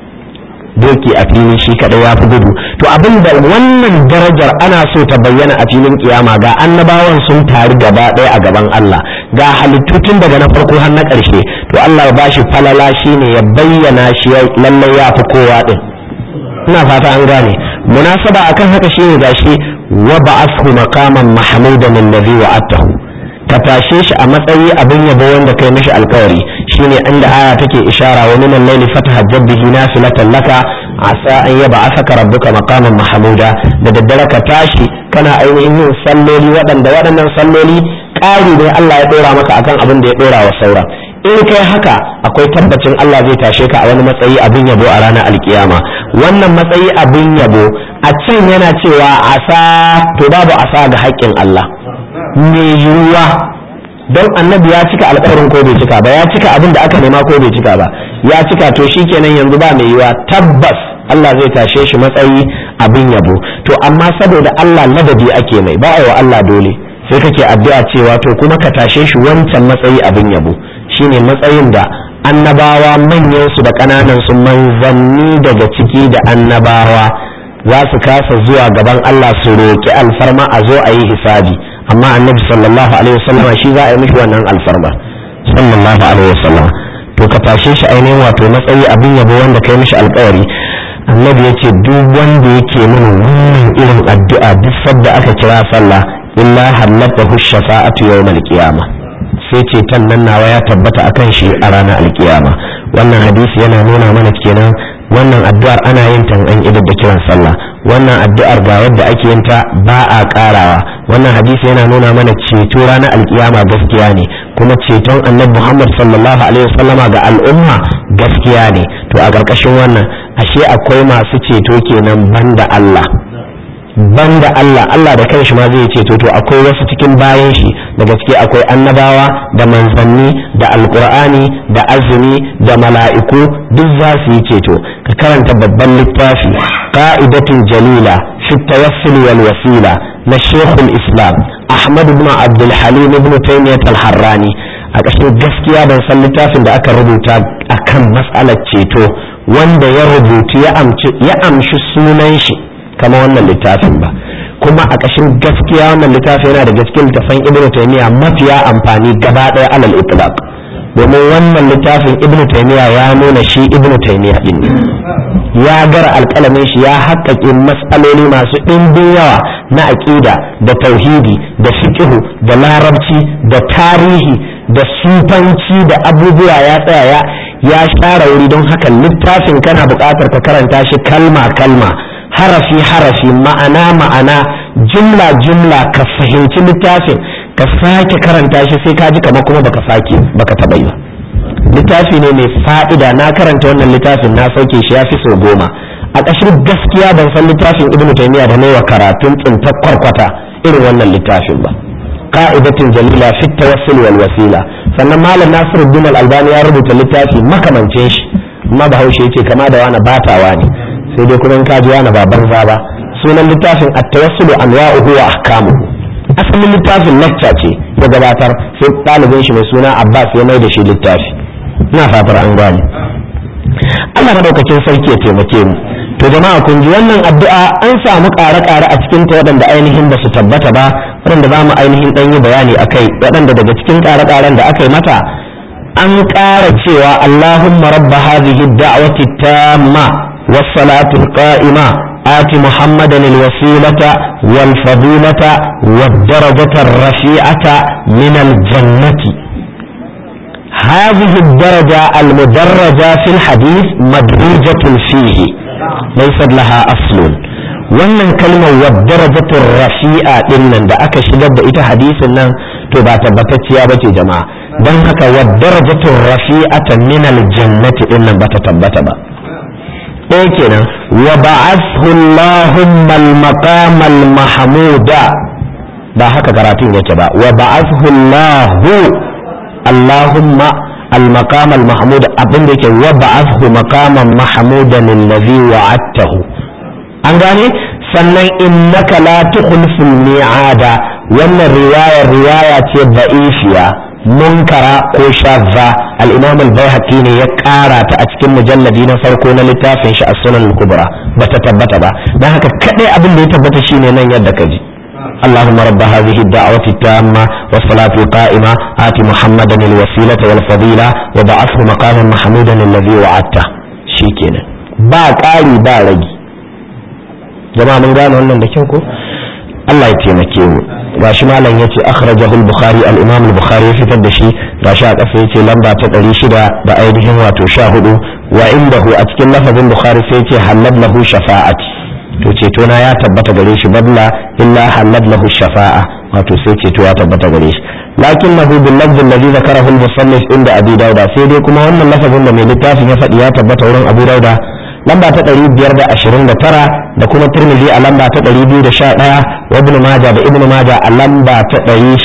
doki a filin shi kadai ya fi gudu to abin da wannan darajar ana so ta bayyana a filin kiyama ga annabawan sun taru gaba ɗaya a gaban Allah ga halittu tun daga na farko har na ƙarshe to Allah ya bashi falala shine ya bayyana shi lallai ya fi kowa din ina fata an gane munasaba akan haka shine gashi wa ba'athu maqaman mahmudan allazi wa'atahu ka tashe shi a matsayi abin yabo wanda kai mishi alkawari shine inda aya take ishara wa min al-layli fatahajjab bihi nafilatan laka asa an yab'athaka rabbuka maqaman mahmuda da daddare ka tashi kana ainihin yin salloli waɗanda waɗannan salloli ƙari ne Allah ya ɗora maka akan abin da ya ɗora wa saura in kai haka akwai tabbacin Allah zai tashe ka a wani matsayi abin yabo a ranar alkiyama wannan matsayi abin yabo a can yana cewa asa to babu asa ga haƙƙin Allah mai yiwuwa don annabi ya cika alƙawarin ko bai cika ba ya cika abin da aka nema ko bai cika ba ya cika to shikenan yanzu ba mai yiwuwa tabbas Allah zai tashe shi matsayi abin yabo to amma saboda Allah ladabi ake mai ba wa Allah dole sai kake addu'a cewa to kuma ka tashe shi wancan matsayi abin yabo shine matsayin da annabawa manyan su da ƙananan su manzanni daga ciki da annabawa za su kasa zuwa gaban Allah su roƙi alfarma a zo a yi hisabi amma annabi sallallahu alaihi wasallama shi za a yi mishi wannan alfarma sallallahu alaihi wasallama to ka tashe shi ainihin wato matsayi abin yabo wanda kai mishi alkawari annabi ya ce duk wanda yake mini wannan irin addu'a duk sadda aka kira sallah illa hallatahu shafa'atu yawmal qiyamah sai ceton nan nawa ya tabbata akan shi a ranar alkiyama wannan hadisi yana nuna mana kenan wannan addu'ar ana yin ta an idar da kiran sallah wannan addu'ar ga wadda ake yin ta ba a karawa wannan hadisi yana nuna mana ceto ranar alkiyama gaskiya ne kuma ceton annabi Muhammad sallallahu alaihi wasallama ga al'umma gaskiya ne to a ƙarƙashin wannan ashe akwai masu ceto kenan banda Allah banda Allah Allah da kanshi ma zai ceto to akwai wasu cikin bayan shi da gaske akwai annabawa da manzanni da alkur'ani da azumi da mala'iku duk za su yi ceto ka karanta babban littafi qa'idatun jalila fi tawassul wal wasila na shekul islam ahmad ibn abdul halim ibn taymiyyah al-harrani a ƙashin gaskiya ban san littafin da aka rubuta akan matsalar ceto wanda ya rubutu ya amshi sunan shi kama wannan littafin ba kuma a ƙashin gaskiya wannan littafi yana da gaskiyar littafin ibnu taymiya mafiya amfani gaba ɗaya alal itlaq domin wannan littafin ibnu taymiya ya nuna shi ibnu taymiya din ne ya gara alƙalamin shi ya haƙƙaƙe matsaloli masu ɗimbin yawa na aƙida da tauhidi da fiqhu da larabci da tarihi da sufanci da abubuwa ya tsaya ya share wuri don haka littafin kana buƙatar ka karanta shi kalma kalma harafi harafi ma'ana ma'ana jumla jumla ka fahimci littafin ka sake karanta shi sai ka ji kamar kuma baka sake baka taba yi ba littafi ne mai fa'ida na karanta wannan littafin na sauke shi ya fi sau goma a ƙashin gaskiya ban san littafin ibnu taymiya da wa karatun tsintar kwarkwata irin wannan littafin ba ka'idatin jalila fi tawassul wal wasila sannan malam nasiruddin al-albani ya rubuta littafi makamancin shi amma bahaushe yace kama da wani batawa ne sai dai kuma in ka ji wani ba banza ba sunan littafin at-tawassulu anwa'uhu wa ahkamuhu asalin littafin lecture ce ya gabatar sai ɗalibin shi mai suna Abbas ya mai da shi littafi ina fatar an gane Allah madaukakin sarki ya taimake mu to jama'a kun ji wannan addu'a an samu ƙare-ƙare a cikin ta waɗanda ainihin ba su tabbata ba waɗanda za mu ainihin ɗan yi bayani a kai waɗanda daga cikin ƙare-ƙaren da aka yi mata an ƙara cewa Allahumma rabba hadhihi da'wati tamma was salatu qa'ima آت محمدا الوسيلة والفضيلة والدرجة الرفيعة من الجنة هذه الدرجة المدرجة في الحديث مدروجة فيه ليست لها أصل wannan kalmar wadarajatul rafi'a din nan da aka shigar da ita hadisin nan to ba tabbatacciya ba ce jama'a don haka wadarajatul rafi'ata min aljannati din nan ba ta tabbata ba ɗaya kenan wa ba'athu Allahumma al-maqam al-mahmuda ba haka karatun yake ba wa ba'athu Allahu Allahumma al-maqam al-mahmud abinda yake wa ba'athu maqaman mahmudan allazi wa'adtahu an gane sannan innaka la tukhliful mi'ada wannan riwaya riwaya ce da'ifiya munkara ko shazza al-imam al-baihaqi ne ya kara ta a cikin mujalladi na farko na littafin shi as-sunan al-kubra bata tabbata ba dan haka kadai abin da ya tabbata shine nan yadda ka ji اللهم رب هذه الدعوة التامة والصلاة القائمة آت محمدا الوسيلة والفضيلة وبعثه مقاما محمودا الذي وعدته شيكينا با قالي با رجي جماعة من قالوا أنهم دكيوكو الله يتيمكيو gashi malam yace akhrajahu al-bukhari al-imam al-bukhari ya fitar da shi gashi a kasa yace lamba ta 600 da ainihin wato 14 wa indahu a cikin lafazin bukhari sai yace halal lahu shafa'ati to ceto na ya tabbata gare shi balla illa halal lahu shafa'a wato sai ceto ya tabbata gare shi lakin lahu bil lafz alladhi zakarahu al-musannif inda abi dauda sai dai kuma wannan lafazin da mai littafin ya faɗi ya tabbata wurin abu dauda lamba ta 529 da kuma tirmidhi a lamba ta 211 wa ibn majah da ibn majah a lamba ta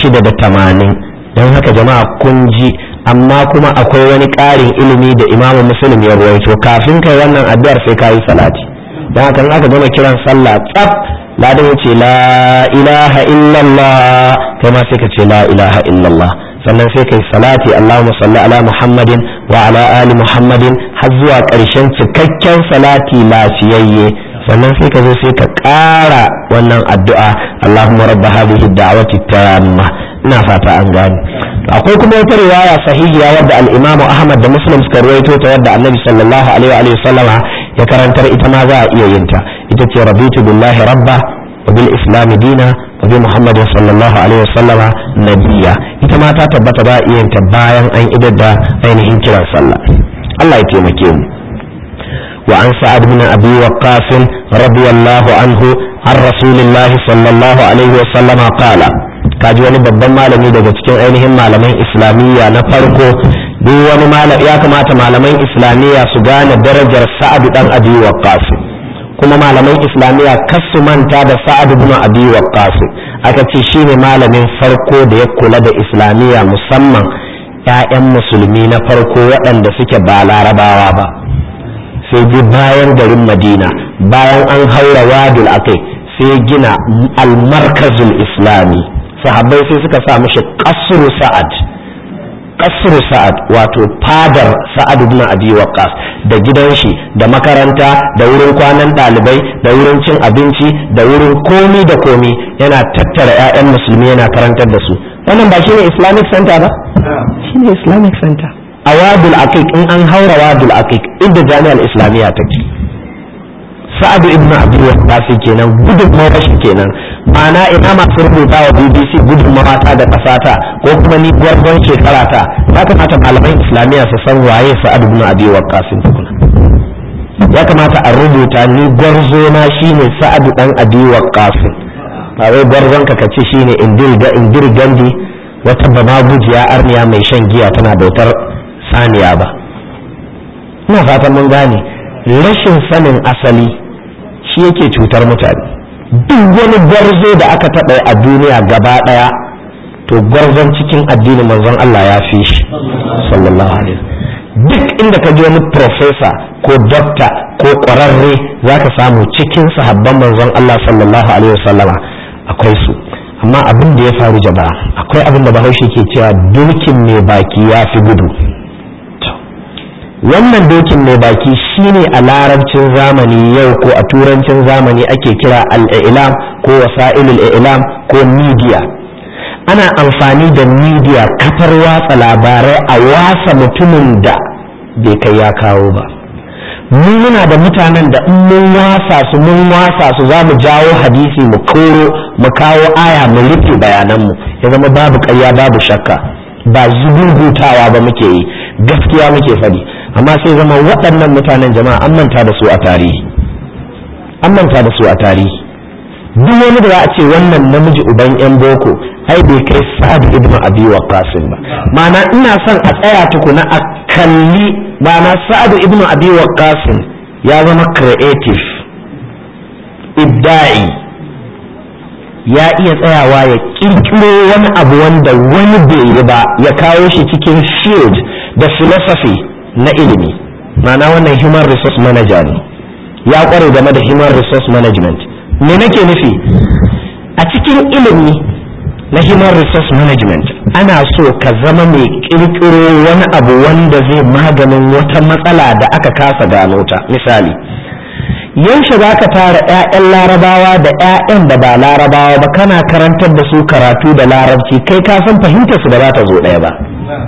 680 don haka jama'a kun ji amma kuma akwai wani ƙarin ilimi da imamu muslim ya ruwaito kafin kai wannan addu'ar sai ka yi salati don haka in aka gama kiran sallah tsaf ladan ya ce la ilaha illallah kai ma sai ka ce la ilaha illallah sannan sai kai salati allahumma salli ala muhammadin wa ala ali muhammadin har zuwa ƙarshen cikakken salati lafiyayye sannan sai ka zo sai ka ƙara wannan addu'a allahumma rabba hadhihi da'wati tamma ina fata an gane akwai kuma wata riwaya sahihiya wadda al-imamu ahmad da muslim suka ruwaito ta wadda annabi sallallahu alaihi wa sallama ya karantar ita ma za a iya yin ta ita ce rabitu billahi rabba wa bil islam dina wa bi muhammadin sallallahu alaihi wa sallama nabiyya ita ma ta tabbata ba a iya yin ta bayan an idar da ainihin kiran sallah Allah ya taimake mu وعن سعد بن أبي وقاص رضي الله عنه عن رسول الله صلى الله عليه وسلم قال kaji wani babban malami daga cikin ainihin malaman islamiyya na farko duk wani malam ya kamata malaman islamiyya su gane darajar sa'ad dan abi waqqas kuma malaman islamiyya kas su manta da sa'ad ibn abi waqqas aka ce shine malamin farko da ya kula da islamiyya musamman ƴaƴan musulmi na farko waɗanda suke ba larabawa ba sai ji bayan garin madina bayan an haura wadul akai sai gina almarkazul islami sahabbai sai suka sa mishi kasru sa'ad kasru sa'ad wato fadar sa'ad ibn abi waqqas da gidan shi da makaranta da wurin kwanan ɗalibai da wurin cin abinci da wurin komi da komi yana tattara 'ya'yan musulmi yana karantar da su wannan ba shine islamic center ba shine islamic center a wadul aqiq in an haura wadul aqiq inda jami'ar islamiyya take sa'adu ibn abi waqqas kenan gudunmawar shi kenan ma'ana ina masu rubuta wa bbc gudunmawa ta da kasata ko kuma ni gwarzon shekara ta ya kamata malaman islamiyya su san waye sa'adu ibn abi waqqas tukuna ya kamata a rubuta ni gwarzo na shine sa'adu dan abi waqqas ba wai gwarzon ka kace shine indir da indir gandi wata bama gujiya arniya mai shan giya tana bautar saniya ba ina fatan mun gane rashin sanin asali shi yake cutar mutane duk wani gwarzo da aka taɓa a duniya gaba ɗaya to gwarzon cikin addinin manzon Allah ya fi shi sallallahu alaihi duk inda ka ji wani profesa ko dokta ko ƙwararre za ka samu cikin sahabban manzon Allah sallallahu alaihi wasallama akwai su amma abin da ya faru jama'a akwai abin da bahaushe ke cewa dulkin mai baki ya fi gudu wannan dokin mai baki shine a larabcin zamani yau ko a turancin zamani ake kira al'ilam ko wasa'ilul ilam ko media ana amfani da media kafar watsa labarai a wasa mutumin da bai kai ya kawo ba mu muna da mutanen da in mun wasa su mun wasa su za mu jawo hadisi mu koro mu kawo aya mu rufe bayananmu ya zama babu ƙarya babu shakka ba zubugutawa ba muke yi gaskiya muke faɗi amma sai zama waɗannan mutanen jama'a an manta da su a tarihi an manta da su a tarihi duk wani da za a ce wannan namiji uban yan boko ai bai kai sa'ad ibn abi waqqas ba ma'ana ina son a tsaya tukuna a kalli ma'ana sa'ad ibn abi waqqas ya zama creative ibda'i ya iya tsayawa ya kirkiro wani abu wanda wani bai yi ba ya kawo shi cikin field da philosophy na ilimi ma'ana wannan human resource manager ne ya kware game da human resource management me nake nufi a cikin ilimi na human resource management ana so ka zama mai kirkiro wani abu wanda zai maganin wata matsala da aka kasa gano ta misali yaushe za ka tara 'ya'yan larabawa da 'ya'yan da ba larabawa ba kana karantar da su karatu da larabci kai ka san fahimtar su da za ta zo ɗaya ba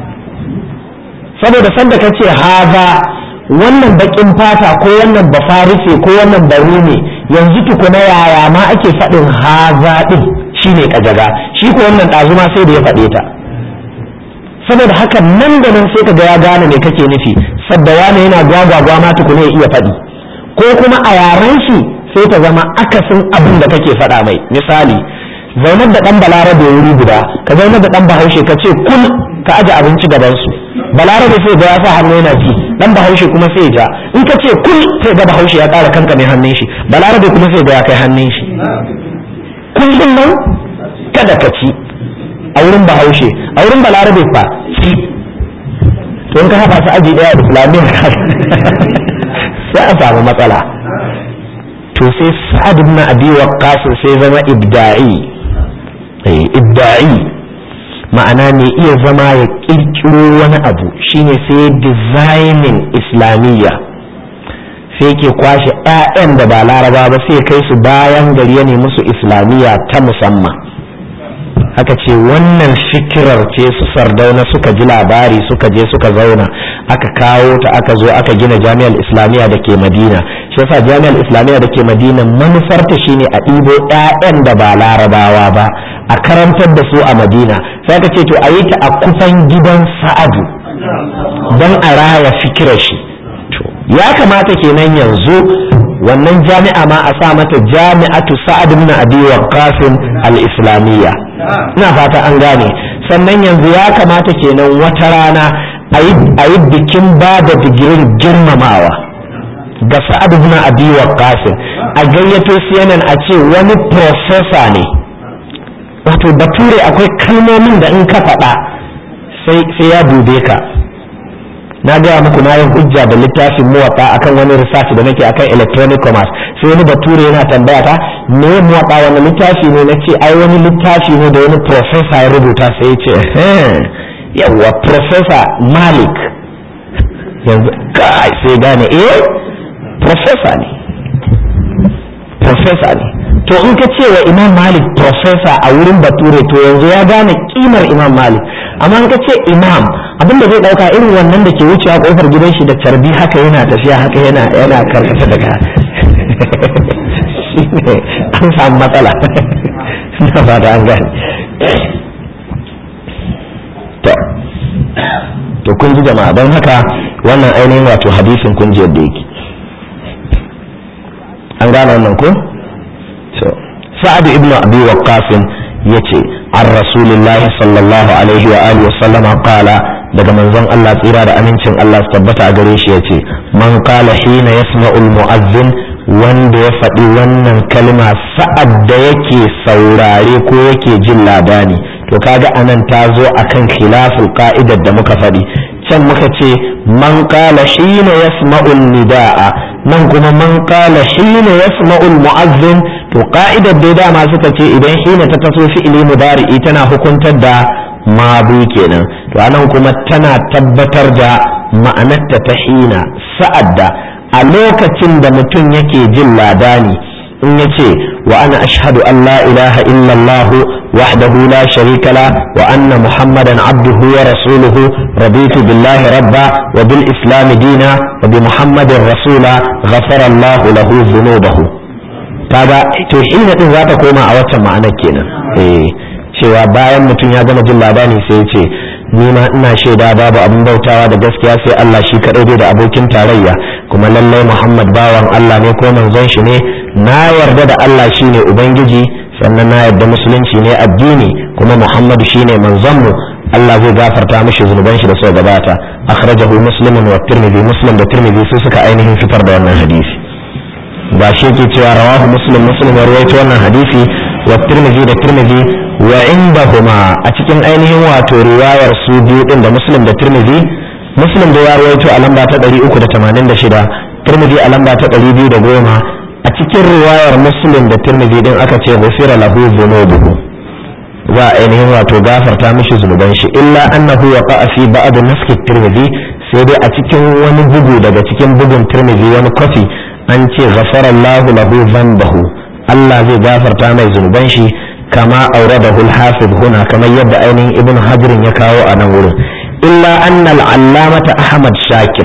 saboda sanda ka ce haza wannan bakin fata ko wannan bafarise ko wannan ne yanzu tukuna yaya ma ake faɗin haza ɗin shine kajaga shi ko wannan ɗazu ma sai da ya faɗe ta saboda haka nan da nan sai ka ga ya gane me kake nufi sadda wani yana gwagwagwa ma tukuna ya iya faɗi ko kuma a yaren shi sai ta zama akasin abin da kake faɗa mai misali zaunar da ɗan balarabe wuri guda ka zaunar da ɗan bahaushe ka ce kul ka aje abinci gaban su balarabe sai ga ya sa hannu yana ci ɗan bahaushe kuma sai ja in ka ce kul sai ga bahaushe ya ƙara kanka mai hannun shi balarabe kuma sai ga ya kai hannun shi kullum nan kada ka ci a wurin bahaushe a wurin balarabe fa ci to in ka haɗa su aji ɗaya islamiyya sai a samu matsala to sai sa'ad ibn abi waqqas sai zama ibda'i eh ibda'i ma'ana ne iya zama ya kirkiro wani abu shine sai designing islamiyya sai ke kwashe 'ya'yan da ba laraba ba sai kai su bayan gari ya nemi su islamiyya ta musamman aka ce wannan fikirar ce su sardauna suka ji labari suka je suka zauna aka kawo ta aka zo aka gina jami'ar islamiyya da ke madina shi yasa jami'ar islamiyya da ke madina manufarta shine a ɗibo 'ya'yan da ba larabawa ba a karantar da su a madina sai aka ce to a yi ta a kufan gidan sa'adu don a raya fikirar shi ya kamata kenan yanzu wannan jami'a ma a sa mata jami'atu sa'ad ibn abi waqqas al-islamiyya ina fata an gane sannan yanzu ya kamata kenan wata rana a yi bikin ba da digirin girmamawa ga sa'ad ibn abi waqqas a gayyato CNN a ce wani professor ne wato bature akwai kalmomin da in ka faɗa sai ya dube ka na gaya muku na yin hujja da littafin muwaɗa akan wani research da nake akan electronic commerce sai wani bature yana tambaya ta me muwaɗa wani littafi ne na ce ai wani littafi ne da wani professor ya rubuta sai ya ce yawwa professor malik yanzu kai sai gane eh professor ne professor ne to in ka ce wa imam malik professor a wurin bature to yanzu ya gane kimar imam malik amma in ka ce imam abinda zai dauka irin wannan da ke wucewa kofar gidan shi da carbi haka yana tafiya haka yana yana karkata daga an samu matsala na ba da an gane to to kun ji jama'a don haka wannan ainihin wato hadisin kun ji yadda yake an gane wannan ko to sa'ad ibnu abi waqqas yace an rasulillahi sallallahu alaihi wa alihi wa sallama qala daga manzon Allah tsira da amincin Allah su tabbata a gare shi yace man qala hina yasma'ul mu'azzin wanda ya faɗi wannan kalma sa'ad da yake saurare ko yake jin labari to kaga anan ta zo akan khilaful ka'idar da muka faɗi can muka ce man qala hina yasma'ul nida'a nan kuma man qala hina yasma'ul mu'azzin to ka'idar dai dama suka ce idan hina ta taso fi'ili mudari'i tana hukuntar da mabu kenan to anan kuma tana tabbatar da ma'anarta ta hina sa'ad da a lokacin da mutum yake jin ladani in ya ce wa ana ashhadu an la ilaha illallah wahdahu la sharika la wa anna muhammadan abduhu wa rasuluhu raditu billahi rabba wa bil islam dina wa bi muhammadin rasula ghafara allah lahu dhunubahu kaga to hina din za ta koma a waccan ma'anar kenan eh cewa bayan mutum ya gama jin labari sai ya ce ni ma ina shaida babu abin bautawa da gaskiya sai Allah shi kaɗai bai da abokin tarayya kuma lallai Muhammad bawan Allah ne ko manzon shi ne na yarda da Allah shine ubangiji sannan na yarda musulunci ne addini kuma Muhammadu shine manzon mu Allah zai gafarta mishi zunuban shi da suka gabata akhrajahu muslimun wa tirmidhi muslim da tirmidhi su suka ainihin fitar da wannan hadisi ba shi ke cewa rawahu muslim muslim ya rawaito wannan hadisi wa tirmidhi da tirmidhi wa indahuma a cikin ainihin wato riwayar su biyu din da muslim da tirmidhi muslim da ya rawaito a lamba ta 386 tirmidhi a lamba ta 210 a cikin riwayar muslim da tirmidhi din aka ce ghufira lahu dhunubuhu za a ainihin wato gafarta mishi zunuban shi illa annahu waqa'a fi ba'd naski tirmidhi sai dai a cikin wani bugu daga cikin bugun tirmidhi wani kofi an ce ghafara Allahu lahu dhanbahu Allah zai gafarta mai zunuban shi kama auradahu al-hafiz huna kamar yadda ainihin ibn hajar ya kawo a nan wurin illa anna al-allamata ahmad shakir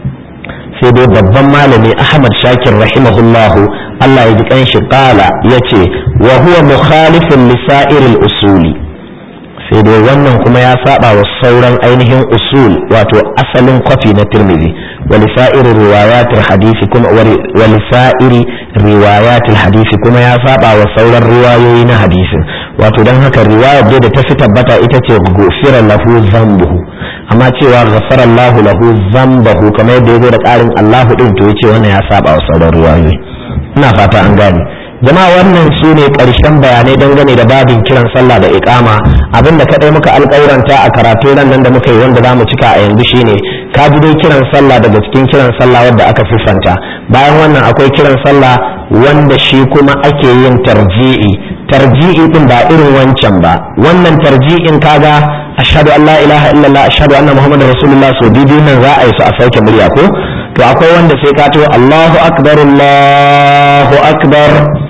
sai dai babban malami ahmad shakir rahimahullahu Allah ya ji kanshi kala yace wa huwa mukhalifun li sa'iril usuli sai dai wannan kuma ya saba wa sauran ainihin usul wato asalin kwafi na tirmidhi wa li sa'iri riwayatil hadisi kuma wa li sa'iri riwayatil hadisi kuma ya saba wa sauran riwayoyi na hadisin wato dan haka riwayar da ta fi tabbata ita ce gufira lahu zambuhu amma cewa ghafara Allahu lahu zambahu kamar yadda yazo da karin Allahu din to yace wannan ya saba wa sauran riwayoyi ina fata an gane jama'a wannan su ne ƙarshen bayanai dangane da babin kiran sallah da iqama abinda kadai muka alƙauranta a karatu nan nan da muka yi wanda zamu cika a yanzu shine ka ji dai kiran sallah daga cikin kiran sallah wanda aka siffanta bayan wannan akwai kiran sallah wanda shi kuma ake yin tarji'i tarji'i din ba irin wancan ba wannan tarji'in kaga ashhadu an la ilaha illallah ashhadu anna muhammadar rasulullah so biyu nan za a yi su a sauke murya ko to akwai wanda sai ka to Allahu akbar Allahu akbar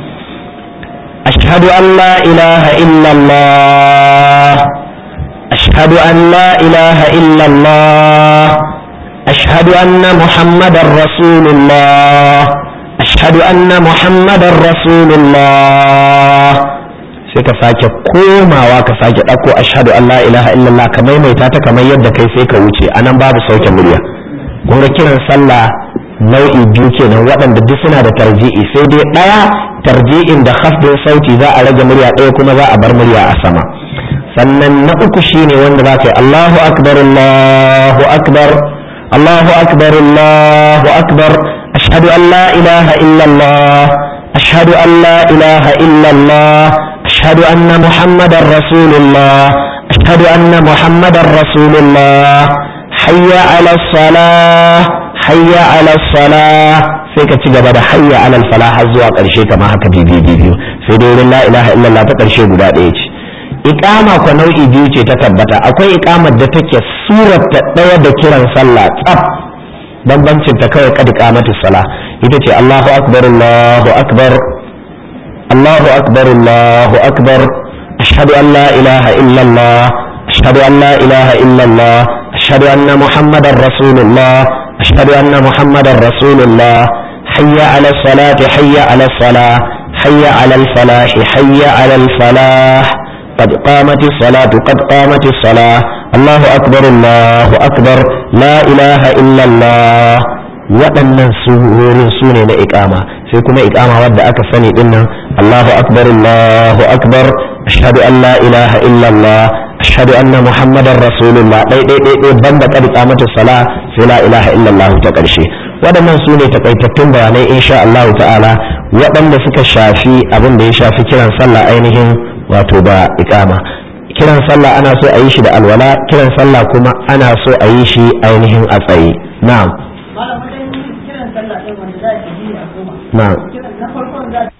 أشهد أن لا إله إلا الله أشهد أن لا إله إلا الله أشهد أن محمد رسول الله أشهد أن محمد رسول الله sai ka sake komawa ka sake ɗauko ashhadu an la ilaha illallah ka maimaita ta kamar yadda kai sai ka wuce anan babu sauke murya kun ga kiran sallah nau'i biyu kenan waɗanda duk suna da tarji'i sai dai ɗaya tarji'in da khafdin sauti za a rage murya ɗaya kuma za a bar murya a sama sannan na uku shine wanda za ka yi Allahu akbar Allahu akbar Allahu akbar Allahu akbar ashhadu an la ilaha illa Allah ashhadu an la ilaha illa Allah ashhadu anna muhammadar rasulullah ashhadu anna muhammadar rasulullah hayya ala salah hayya ala salah sai ka ci gaba da hayya ala falah har zuwa karshe kamar haka bibi biyu sai dai wurin la ilaha illallah ta karshe guda ɗaya ce iqama ko nau'i biyu ce ta tabbata akwai iqamar da take surar ta ɗaya da kiran sallah tsaf bambancin ta kawai kad iqamatu salah ita ce Allahu akbar Allahu akbar Allahu akbar Allahu akbar ashhadu an la ilaha illallah ashhadu an la ilaha illallah ashhadu anna muhammadar rasulullah أشهد أن محمد رسول الله حي على الصلاة حي على الصلاة حي على الفلاح حي على الفلاح قد قامت الصلاة قد قامت الصلاة الله أكبر الله أكبر لا إله إلا الله waɗannan surorin su ne na ikama sai kuma ikama wadda aka sani dinnan Allahu akbar Allahu akbar ashhadu an la ilaha illallah ashhadu anna muhammadar rasulullah dai dai dai dai banda kad iqamatu sala sai la ilaha illallah ta karshe waɗannan su ne takaitattun bayanai insha Allah ta'ala waɗanda suka shafi abin da ya shafi kiran sallah ainihin wato da iqama kiran sallah ana so a yi shi da alwala kiran sallah kuma ana so a yi shi ainihin a tsaye na'am na'am